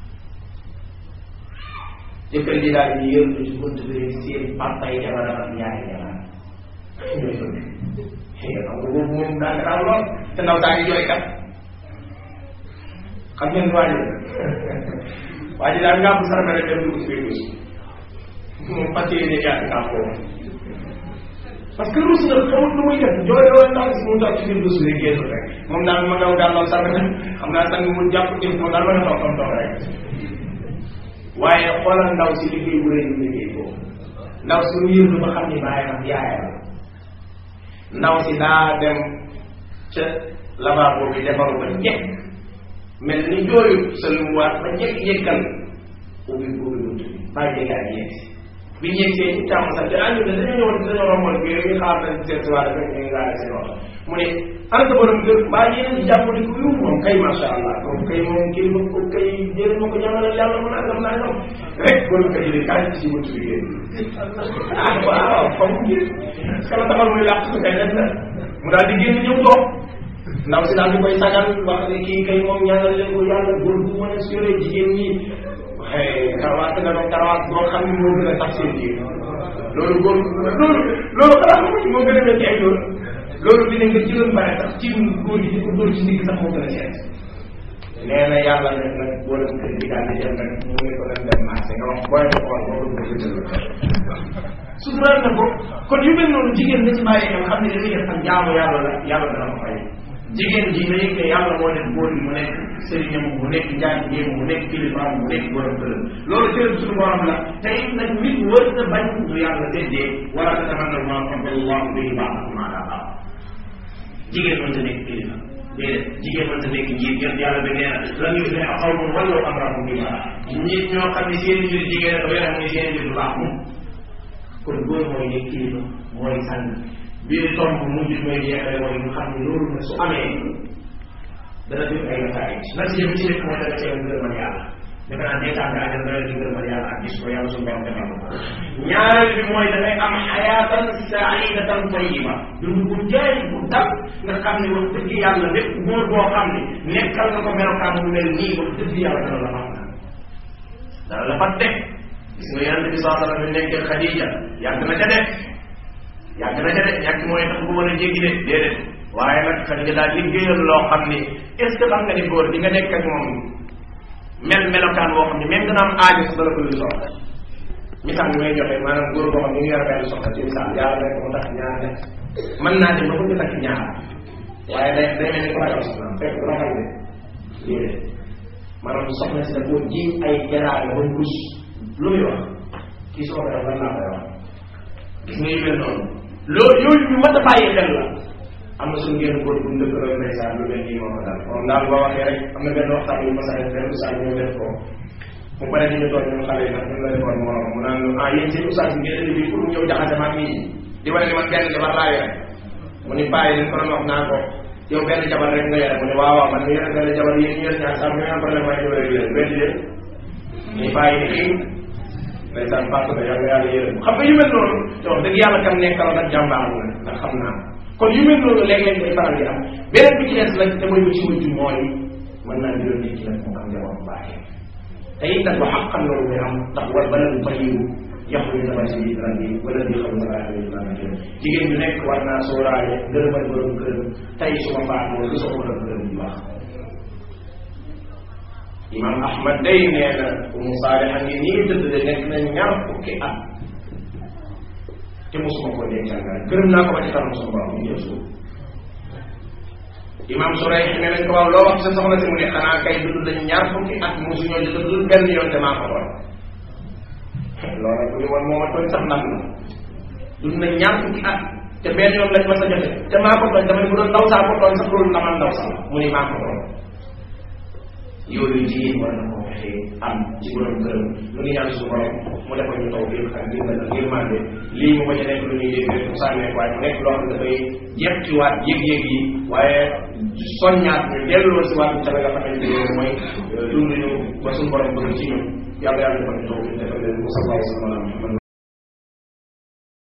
jëkkër ji daal di yërlu ci bunt bi seen papa yi jabaram ak yaay jabaram ñooy fëgg xam nga boobu moom daa garaaw lool te ndaw saa ngi jooy kat xam ngeen waa ji waa ji daal ngaa bu sarme rek dem dugg ci biir douche moom fas yéene yaatu kaa foofu parce que ruus na xamut lu muy def jooy lool ndax si mu toog ci biir douche bi génn rek moom daal ma ngaw daal lool sarme xam naa sang mu jàpp ci moom daal ma toog toog rek waaye xoolal ndaw si liggéey bu rëy bu liggéey boobu ndaw si mu yëndu ba xam ni bàyyam ak yaayam ndaw si daa dem ca lavabo bi defaru ba njëkk mel ni jooyu sëlmuwaat ba njëkk yëkkal ubbi ubbi bunt bi bàyyi jege ak yegg si bi ñu yegsee ci càmm sax te ànd dañoo ñëwoon dañoo romboon bi ñu xaar nañ seet si waat rek ñu ngi laale seen oto mu ne ana sa borom kër mbaa yéen ci jàpp di ko yu moom kay macha allah donc kay moom kii ma ko kay jël ma ko ñaanal yàlla mu nangam nangam rek borom kër yi de kaay ci bunt bi génn ah waaw fa mu génn parce que la taxal muy làq su kay def na mu daal di génn ñëw toog ndaw si daal di koy sagal wax ne kii kay moom ñaanal leen ko yàlla góor bu mën a sure jigéen ñi waxee karawaat nga doon karawaat boo xam ne moo gën a tax seen jiir loolu góor loolu loolu xanaa xamu ci moo gën a mel ci ay loolu loolu dina nga jëloon bare sax ci góor gi di ko dóor ci ndigg sax moo gën a seet nee na yàlla def nag boo dem kër gi daal di dem nag mu ne ko leen dem marché nga wax booy ko xool boo ko jëndal suturaal na ko kon yu mel noonu jigéen na ci bàyyi xel xam ne dañuy def ak jaamu yàlla la yàlla dana ko fay jigéen ji na yëg ne yàlla moo def góor mu nekk sëriñam mu nekk njaatigéem mu nekk kilifaam mu nekk borom këram loolu cërëm suñu borom la te it nag nit wër na bañ du yàlla séddee wala tatamannaw maa faddala allahu bihi ba'dakum ala ba'd jigéen mënta nekk kilifa déedéet jigéen mënta nekk njiit yéen yàlla bi nee na lan yufliha qawmun wallaw amrahum billah nit ñoo xam ne seen mbir jigéen ko yore muy seen mbir du baax moom kon góor mooy nekk kilifa mooy sànn biir tomb mujj mooy jeexale mooy ñu xam ne loolu nag su amee dana def ay nataay nag si bi ci nekk mooy dana cee ngërëmal yàlla defe naa neetaan nga àjjal dana di ngërëmal yàlla ak gis ko yàlla suñu borom defal ko ñaareel bi mooy dafay am xayaatan saidatan tayiba dund bu jaay bu dal nga xam ne wax dëgg yàlla lépp góor boo xam ne nekkal nga ko melokaan bu mel nii wax dëgg yàlla dana la fat dana la fat def gis nga yonente bi saa sallam bi nekkee Xadija yàgg na ca def yàgg na ca de ñàkk mooy tax bu mën a jéggi de déedéet waaye nag Xadija daal liggéeyal loo xam ni est ce que xam nga ni góor di nga nekk ak moom mel melokaan boo xam ne même dana am aajo sa dara ko lu soxla misaal bi may joxe maanaam góor boo xam ne ñu ngi yor benn soxla ci misaal yàlla rek mu tax ñaar def mën naa dem ba ko ñu takk ñaar waaye day day mel ni ko ragal soxnaam fekk du ragal de déedéet maanaam soxna si da koo ji ay jaraale ba rus lu muy wax kii soo ko def lan laa koy wax gis nga yu mel noonu loolu yooyu ñu mën a bàyyi xel la am na suñu génn góor bu mu dëkk roy ndeysaan lu mel nii moo ko daal moom daal boo waxee rek am na benn waxtaan yu ma sa def benn usaay ñu def ko mu pare di ñu toog ñun xale yi nag ñun la defoon morom mu naan ah yéen seen usaay bi ngeen indi bi pour ñëw jaxase maag nii di wane ni man benn jabar laa yore mu ni bàyyi leen ko doon wax naa ko yow benn jabar rek nga yore mu ne waaw waaw man mi yore benn jabar yéen ñu yore ñaar sax ñu am problème waaye ñu yore leen weddi leen ñu bàyyi ni kii ndeysaan parce que yàlla yàlla yërëm xam nga yu mel noonu te wax dëgg yàlla kam nekkaloon ak jàmbaar la ndax xam naa kon yu mel noonu léeg-léeg day faral di am beneen bi ci des nag te mooy bu ci mujj mooy mën naa juróom nit ki nag mu am njaboot bu baaxee te it nag wax xam loolu day am ndax wal bala du fayiwu yaxru dama si biir rabbi wala di xam nga laa yooyu laa jëm jigéen bi nekk war naa sóoraale ngërëmal borom këram tey su ma faatoo lu sa borom këram bu baax imam ahmad day nee na umu saaliha ngi nii tëdd de nekk na ñaar fukki at te mosuma ko dencal nga gërëm naa ko ba ci kanam sama borom ñu ñëw suuf imam suray ne nañ ko waaw loo wax sa soxna si mu ne xanaa kay dund nañ ñaar fukki at mosuñoo di dund benn yoon te maa ko doon loolu bu ñu woon moo ma tooñ sax ndam la dund nañ ñaar fukki at te benn yoon lañ ma sa jote te maa ko tooñ dama ne bu doon ndaw saa ko tooñ sax loolu ndamal ndaw sax mu ni maa ko doon yooyu jigéen war na koo fexe am ci borom këram lu ngi ñaan suñu borom mu defal ñu taw biir ak dimbal ak yërmande lii mu bañ a nekk lu ñuy dégg rek mu sànnee waaye mu nekk loo xam ne dafay jekkiwaat yëg-yëg yi waaye soññaat ñu delloo si waat ca la nga xamante ne mooy dund ñu ba suñu borom bëgg ci ñun yàlla yàlla defal ñu taw biir defal leen ko sallallahu alayhi wa sallam